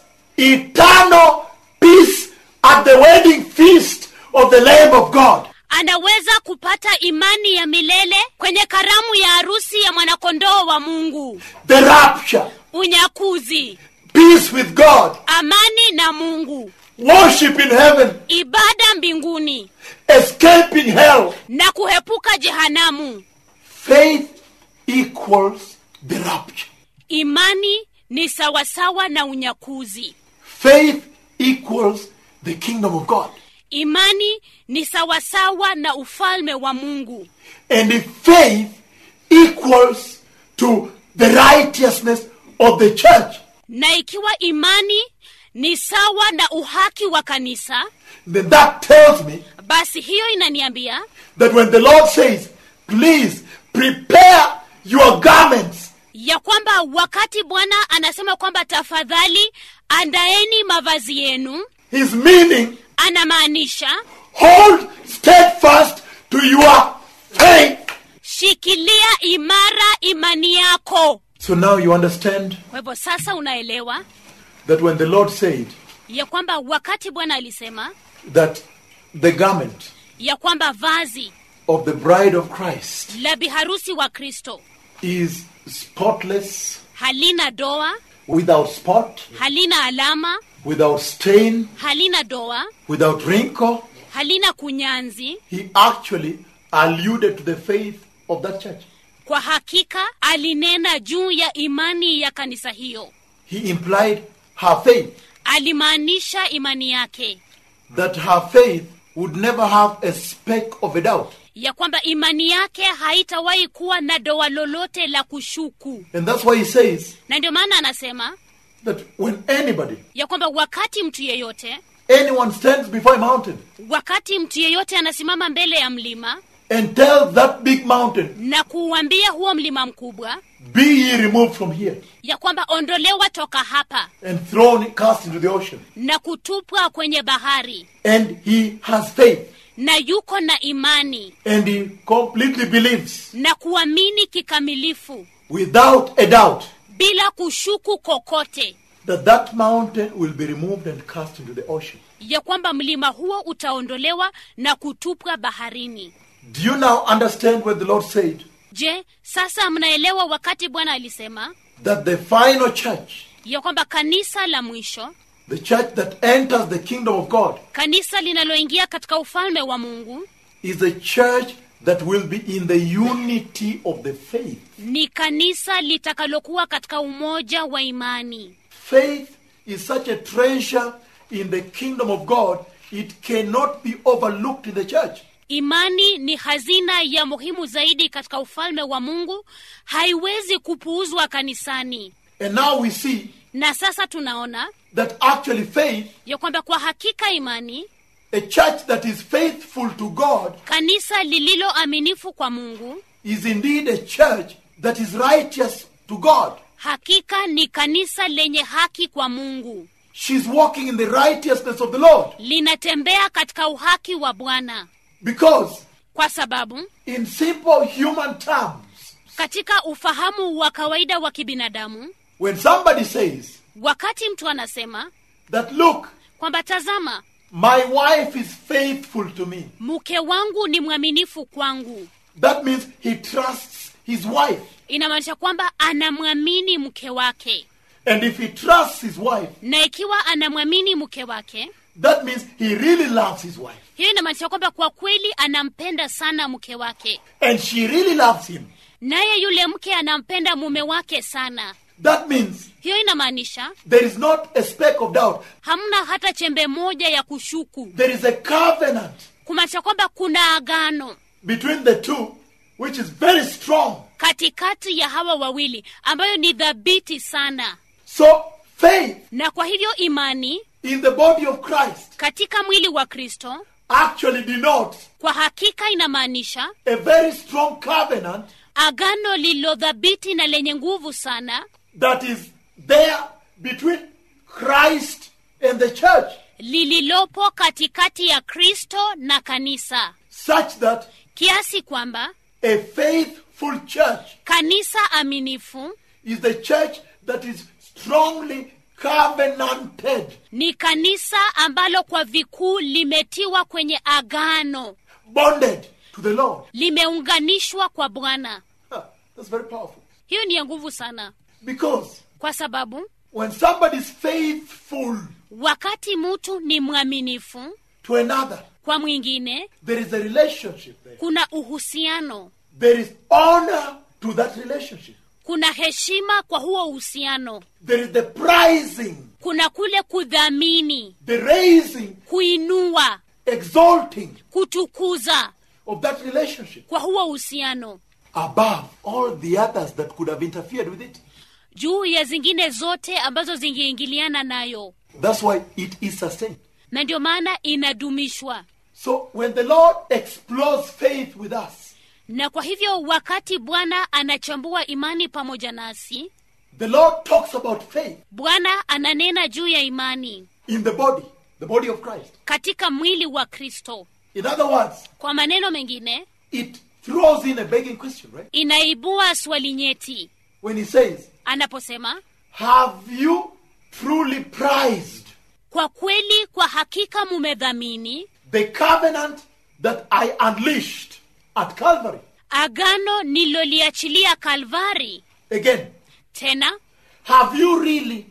S1: eternal peace at the wedding feast of the Lamb of God.
S2: anaweza kupata imani ya milele kwenye karamu ya harusi ya mwanakondoo wa mungu
S1: The rapture,
S2: unyakuzi
S1: peace with God,
S2: amani na mungu
S1: worship in heaven,
S2: ibada mbinguni
S1: escaping hell.
S2: na kuhepuka jehanamu
S1: Faith equals the rapture.
S2: imani ni sawasawa na unyakuzi
S1: Faith equals the kingdom of God.
S2: imani ni sawasawa na ufalme wa mungu
S1: And if faith equals to the righteousness of the church,
S2: na ikiwa imani ni sawa na uhaki wa kanisa
S1: then that tells me
S2: basi hiyo inaniambia
S1: that when the Lord says, please prepare your garments,
S2: ya kwamba wakati bwana anasema kwamba tafadhali andaeni mavazi yenu
S1: his meaning,
S2: anamaanisha
S1: hold steadfast to your faith.
S2: shikilia imara imani yako
S1: So now you understand
S2: kwa hivyo sasa unaelewa
S1: that when the Lord said
S2: ya kwamba wakati bwana alisema
S1: that the garment
S2: ya kwamba vazi
S1: of the bride of Christ
S2: la biharusi wa kristo
S1: is spotless,
S2: halina doa
S1: without spot,
S2: halina alama
S1: without stain,
S2: halina doa
S1: without wrinkle.
S2: halina kunyanzi
S1: He actually alluded to the faith of that church.
S2: kwa hakika alinena juu ya imani ya kanisa hiyo
S1: He implied her faith,
S2: alimaanisha imani yake
S1: that her faith would never have a speck of a doubt.
S2: ya kwamba imani yake haitawahi kuwa na doa lolote la kushuku
S1: And that's why he says
S2: na ndio maana anasema
S1: that when anybody,
S2: ya kwamba wakati mtu yeyote
S1: anyone stands before a mountain
S2: wakati mtu yeyote anasimama mbele ya mlima
S1: and tells that big mountain,
S2: na kuuambia huo mlima mkubwa
S1: Be ye removed from here
S2: ya kwamba ondolewa toka hapa
S1: and thrown, cast into the ocean.
S2: na kutupwa kwenye bahari
S1: And he has faith
S2: na yuko na imani
S1: and he completely believes
S2: na kuamini kikamilifu
S1: without a doubt
S2: bila kushuku kokote
S1: that that mountain will be removed and cast into the ocean.
S2: ya kwamba mlima huo utaondolewa na kutupwa baharini
S1: Do you now understand what the Lord said?
S2: je sasa mnaelewa wakati bwana alisema
S1: That the final church,
S2: ya kwamba kanisa la mwisho
S1: the church that enters the kingdom of God,
S2: kanisa linaloingia katika ufalme wa mungu
S1: is a church that will be in the unity of the faith.
S2: ni kanisa litakalokuwa katika umoja wa imani
S1: Faith is such a treasure in the kingdom of God, it cannot be overlooked in the church.
S2: imani ni hazina ya muhimu zaidi katika ufalme wa mungu haiwezi kupuuzwa kanisani
S1: And now we see
S2: na sasa tunaona
S1: that actually faith,
S2: ya kwamba kwa hakika imani
S1: a church that is faithful to God,
S2: kanisa lililo aminifu kwa mungu
S1: is indeed a church that is righteous to God.
S2: hakika ni kanisa lenye haki kwa mungu
S1: She's walking in the righteousness of the Lord.
S2: linatembea katika uhaki wa bwana
S1: Because,
S2: kwa sababu
S1: in simple human terms,
S2: katika ufahamu wa kawaida wa kibinadamu
S1: when somebody says
S2: wakati mtu anasema
S1: that, look,
S2: kwamba tazama
S1: my wife is faithful to me,
S2: mke wangu ni mwaminifu kwangu
S1: that means he trusts his wife.
S2: inamaanisha kwamba anamwamini mke wake
S1: And if he trusts his wife,
S2: na ikiwa anamwamini mke wake
S1: that means he really loves his wife.
S2: hiyo inamaanisha kwamba kwa kweli anampenda sana mke wake
S1: And she really loves him.
S2: naye yule mke anampenda mume wake sana
S1: That means
S2: hiyo inamaanisha
S1: there is not a speck of doubt.
S2: hamna hata chembe moja ya kushuku
S1: There is a covenant
S2: kumaanisha kwamba kuna agano
S1: between the two, which is very strong.
S2: katikati ya hawa wawili ambayo ni dhabiti sana
S1: So, faith
S2: na kwa hivyo imani
S1: in the body of Christ
S2: katika mwili wa kristo
S1: actually denotes
S2: kwa hakika inamaanisha
S1: a very strong covenant
S2: agano lililodhabiti na lenye nguvu sana
S1: that is there between Christ and the church,
S2: lililopo katikati ya kristo na kanisa
S1: such that
S2: kiasi kwamba
S1: a faithful church
S2: kanisa aminifu
S1: is the church that is strongly covenanted,
S2: ni kanisa ambalo kwa vikuu limetiwa kwenye agano
S1: bonded to the Lord.
S2: limeunganishwa kwa bwana
S1: Huh, That's very powerful.
S2: hiyo ni ya nguvu sana
S1: Because
S2: kwa sababu
S1: when somebody is faithful
S2: wakati mtu ni mwaminifu
S1: to another,
S2: kwa mwingine
S1: there is a relationship there.
S2: kuna uhusiano
S1: There is honor to that relationship.
S2: kuna heshima kwa huo uhusiano
S1: There is the prizing,
S2: kuna kule kudhamini
S1: the raising,
S2: kuinua
S1: exalting
S2: kutukuza
S1: of that relationship
S2: kwa huo uhusiano
S1: above all the others that could have interfered with it.
S2: juu ya zingine zote ambazo zingeingiliana nayo
S1: That's why it is sustained.
S2: na ndio maana inadumishwa
S1: So when the Lord explores faith with us,
S2: na kwa hivyo wakati bwana anachambua imani pamoja nasi
S1: the Lord talks about faith
S2: bwana ananena juu ya imani
S1: in the body, the body of Christ.
S2: katika mwili wa kristo
S1: In other words,
S2: kwa maneno mengine
S1: it throws in a begging question, right?
S2: inaibua swali nyeti
S1: When he says,
S2: anaposema
S1: Have you truly prized
S2: kwa kweli kwa hakika mumedhamini
S1: the covenant that I unleashed at Calvary?
S2: agano nililoliachilia kalvari
S1: Again,
S2: tena
S1: have you really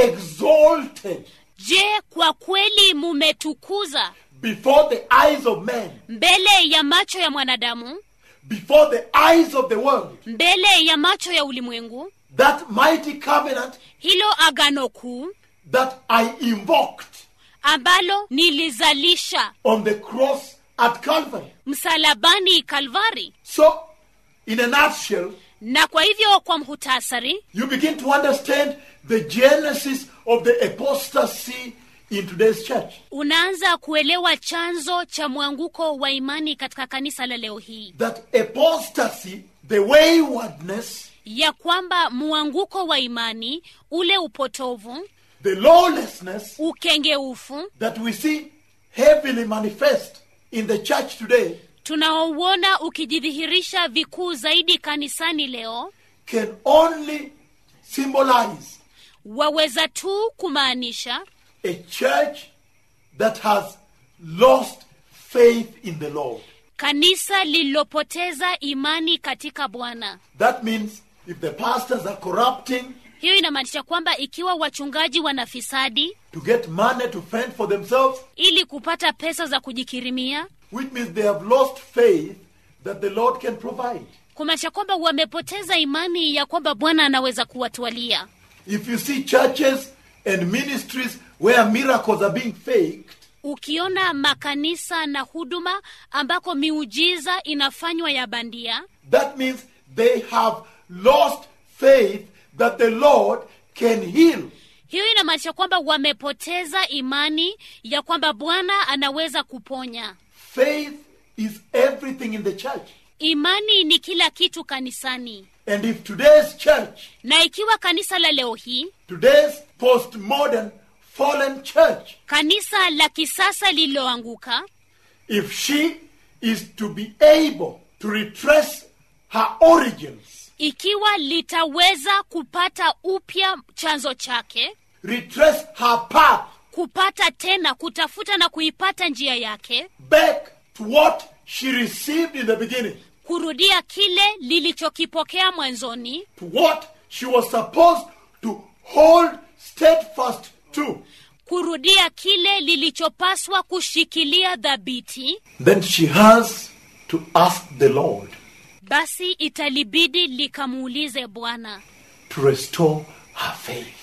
S1: exalted
S2: je kwa kweli mumetukuza
S1: before the eyes of men,
S2: mbele ya macho ya mwanadamu
S1: before the eyes of the world,
S2: mbele ya macho ya ulimwengu
S1: that mighty covenant
S2: hilo agano kuu
S1: that I invoked
S2: ambalo nilizalisha
S1: on the cross at Calvary.
S2: msalabani kalvari
S1: So, in a nutshell,
S2: na kwa hivyo kwa mhutasari
S1: you begin to understand the genesis of the apostasy in today's church.
S2: unaanza kuelewa chanzo cha mwanguko wa imani katika kanisa la leo hii
S1: That apostasy, the waywardness,
S2: ya kwamba mwanguko wa imani ule upotovu
S1: the lawlessness
S2: ukengeufu
S1: that we see heavily manifest in the church today
S2: tunaouona ukijidhihirisha vikuu zaidi kanisani leo
S1: can only symbolize
S2: waweza tu kumaanisha
S1: a church that has lost faith in the Lord.
S2: kanisa lililopoteza imani katika bwana
S1: That means if the pastors are corrupting
S2: hiyo inamaanisha kwamba ikiwa wachungaji wanafisadi
S1: to get money to fend for themselves,
S2: ili kupata pesa za kujikirimia
S1: which means they have lost faith that the Lord can provide.
S2: kumaanisha kwamba wamepoteza imani ya kwamba bwana anaweza kuwatwalia
S1: If you see churches and ministries where miracles are being faked,
S2: ukiona makanisa na huduma ambako miujiza inafanywa ya bandia
S1: that means they have lost faith that the Lord can heal.
S2: hiyo inamaanisha kwamba wamepoteza imani ya kwamba bwana anaweza kuponya
S1: Faith is everything in the church.
S2: imani ni kila kitu kanisani
S1: And if today's church,
S2: na ikiwa kanisa la leo hii
S1: today's postmodern fallen church,
S2: kanisa la kisasa lililoanguka
S1: if she is to be able to retrace her origins,
S2: ikiwa litaweza kupata upya chanzo chake
S1: retrace her path
S2: kupata tena kutafuta na kuipata njia yake
S1: back to what she received in the beginning,
S2: kurudia kile lilichokipokea mwanzoni
S1: to what she was supposed to hold steadfast to,
S2: kurudia kile lilichopaswa kushikilia dhabiti
S1: then she has to ask the Lord
S2: basi italibidi likamuulize bwana
S1: to restore her faith.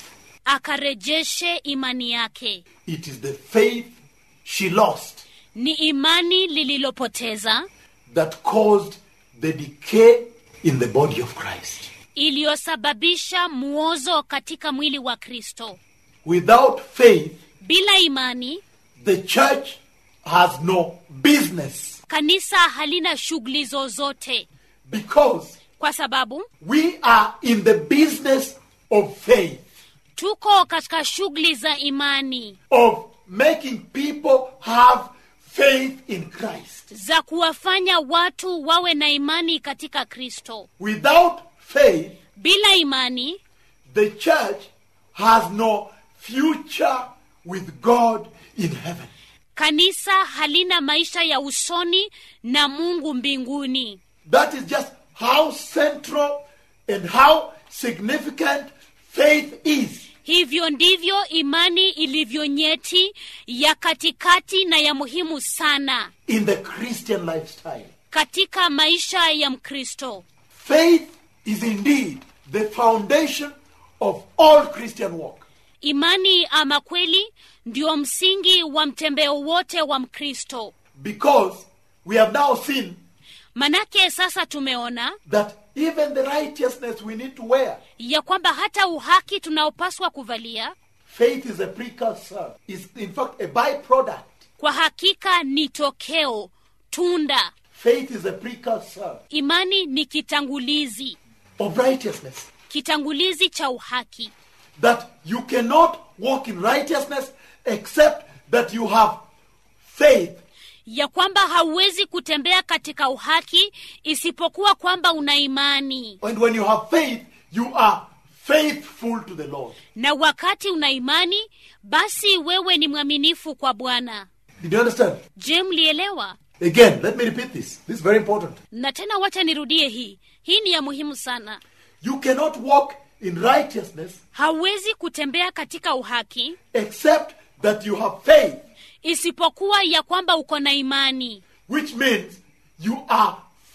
S2: akarejeshe imani yake
S1: It is the faith she lost
S2: ni imani lililopoteza
S1: that caused the decay in the body of Christ.
S2: iliyosababisha muozo katika mwili wa kristo
S1: Without faith,
S2: bila imani
S1: the church has no business
S2: kanisa halina shughuli zozote
S1: because
S2: kwa sababu
S1: we are in the business of faith,
S2: tuko katika shughuli za imani
S1: of making people have faith in Christ.
S2: za kuwafanya watu wawe na imani katika kristo
S1: Without faith,
S2: bila imani
S1: the church has no future with God in heaven.
S2: kanisa halina maisha ya usoni na mungu mbinguni
S1: That is just how central and how significant faith is.
S2: hivyo ndivyo imani ilivyo nyeti ya katikati na ya muhimu sana
S1: in the Christian lifestyle.
S2: katika maisha ya mkristo
S1: Faith is indeed the foundation of all Christian walk.
S2: imani ama kweli ndio msingi wa mtembeo wote wa mkristo
S1: Because we have now seen
S2: manake sasa tumeona
S1: that even the righteousness we need to wear,
S2: ya kwamba hata uhaki tunaopaswa kuvalia
S1: faith is a precursor, is in fact a byproduct.
S2: kwa hakika ni tokeo tunda
S1: Faith is a precursor
S2: imani ni kitangulizi
S1: of righteousness.
S2: kitangulizi cha uhaki
S1: That you cannot walk in righteousness except that you have faith
S2: ya kwamba hauwezi kutembea katika uhaki isipokuwa kwamba una imani
S1: And when you have faith, you are faithful to the Lord.
S2: na wakati una imani basi wewe ni mwaminifu kwa bwana
S1: Did you understand?
S2: je mlielewa
S1: Again, let me repeat this. This is very important.
S2: na tena wacha nirudie hii hii ni ya muhimu sana
S1: You cannot walk in righteousness
S2: hauwezi kutembea katika uhaki
S1: except that you have faith,
S2: isipokuwa ya kwamba uko na imani
S1: which means you are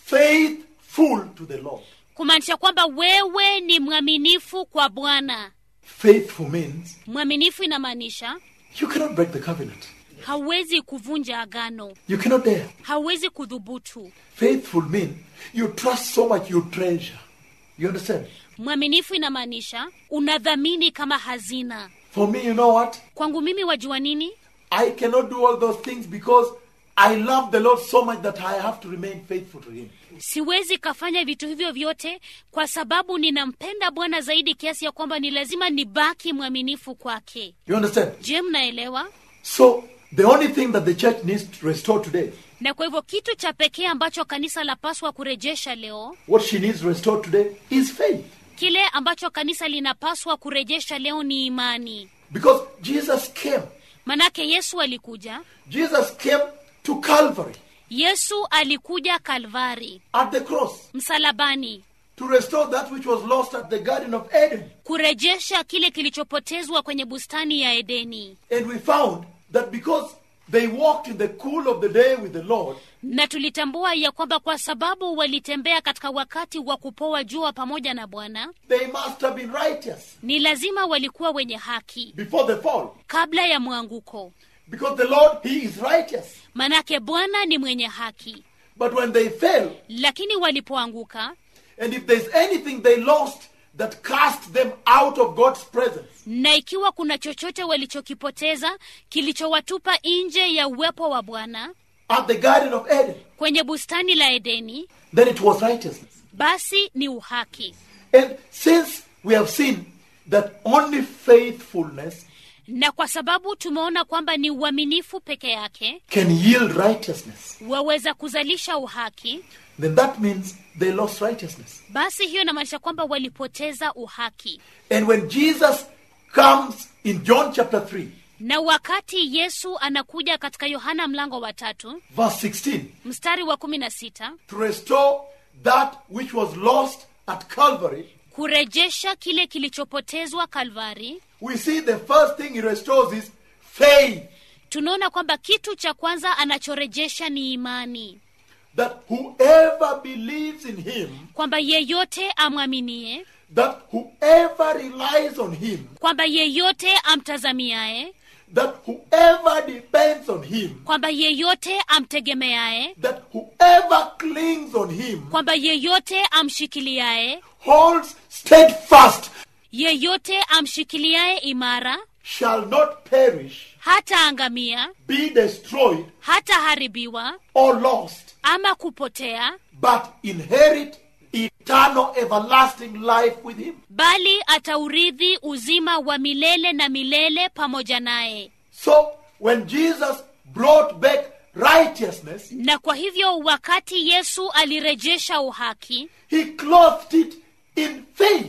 S1: faithful to the Lord.
S2: kumaanisha kwamba wewe ni mwaminifu kwa bwana
S1: Faithful means
S2: mwaminifu inamaanisha
S1: you cannot break the covenant.
S2: hauwezi kuvunja agano
S1: You cannot dare.
S2: hauwezi kudhubutu
S1: Faithful means you trust so much you treasure. You understand?
S2: mwaminifu inamaanisha unadhamini kama hazina
S1: For me, you know what?
S2: kwangu mimi wajua nini
S1: I cannot do all those things because I love the Lord so much that I have to remain faithful to Him.
S2: siwezi kafanya vitu hivyo vyote kwa sababu ninampenda bwana zaidi kiasi ya kwamba ni lazima nibaki mwaminifu kwake
S1: You understand?
S2: je mnaelewa
S1: So, the only thing that the church needs to restore today,
S2: na kwa hivyo kitu cha pekee ambacho kanisa lapaswa kurejesha leo
S1: what she needs restored today is faith.
S2: kile ambacho kanisa linapaswa kurejesha leo ni imani
S1: Because Jesus came.
S2: manake yesu alikuja
S1: Jesus came to Calvary
S2: yesu alikuja kalvari
S1: at the cross
S2: msalabani
S1: to restore that which was lost at the Garden of Eden.
S2: kurejesha kile kilichopotezwa kwenye bustani ya edeni
S1: And we found that because they walked in the cool of the day with the Lord,
S2: na tulitambua ya kwamba kwa sababu walitembea katika wakati wa kupoa jua pamoja na bwana
S1: they must have been righteous
S2: ni lazima walikuwa wenye haki
S1: before the fall.
S2: kabla ya mwanguko
S1: Because the Lord, He is righteous.
S2: manake bwana ni mwenye haki
S1: But when they fell,
S2: lakini walipoanguka
S1: and if there's anything they lost that cast them out of God's presence,
S2: na ikiwa kuna chochote walichokipoteza kilichowatupa nje ya uwepo wa bwana
S1: at the Garden of Eden,
S2: kwenye bustani la edeni
S1: then it was righteousness.
S2: basi ni uhaki
S1: And since we have seen that only faithfulness
S2: na kwa sababu tumeona kwamba ni uaminifu peke yake
S1: can yield righteousness,
S2: waweza kuzalisha uhaki
S1: then that means they lost righteousness.
S2: basi hiyo inamaanisha kwamba walipoteza uhaki
S1: And when Jesus comes in John chapter 3,
S2: na wakati yesu anakuja katika yohana mlango wa tatu
S1: verse 16,
S2: mstari wa kumi na sita
S1: to restore that which was lost at Calvary,
S2: kurejesha kile kilichopotezwa kalvari
S1: we see the first thing he restores is faith.
S2: tunaona kwamba kitu cha kwanza anachorejesha ni imani
S1: That whoever believes in him,
S2: kwamba yeyote amwaminie
S1: that whoever relies on him,
S2: kwamba yeyote amtazamiaye
S1: that whoever depends on him,
S2: kwamba yeyote amtegemeaye
S1: that whoever clings on him,
S2: kwamba yeyote amshikiliaye
S1: holds steadfast,
S2: yeyote amshikiliaye imara
S1: shall not perish,
S2: hataangamia
S1: be destroyed,
S2: hataharibiwa
S1: or lost,
S2: ama kupotea
S1: but inherit eternal everlasting life with him.
S2: bali ataurithi uzima wa milele na milele pamoja naye
S1: So when Jesus brought back righteousness,
S2: na kwa hivyo wakati yesu alirejesha uhaki
S1: he clothed it in faith.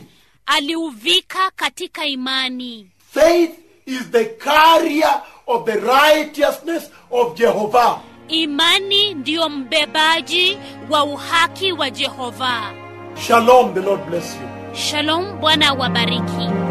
S2: aliuvika katika imani
S1: Faith is the carrier of the righteousness of Jehovah.
S2: imani ndiyo mbebaji wa uhaki wa jehova
S1: Shalom, the Lord bless you.
S2: shalom bwana wabariki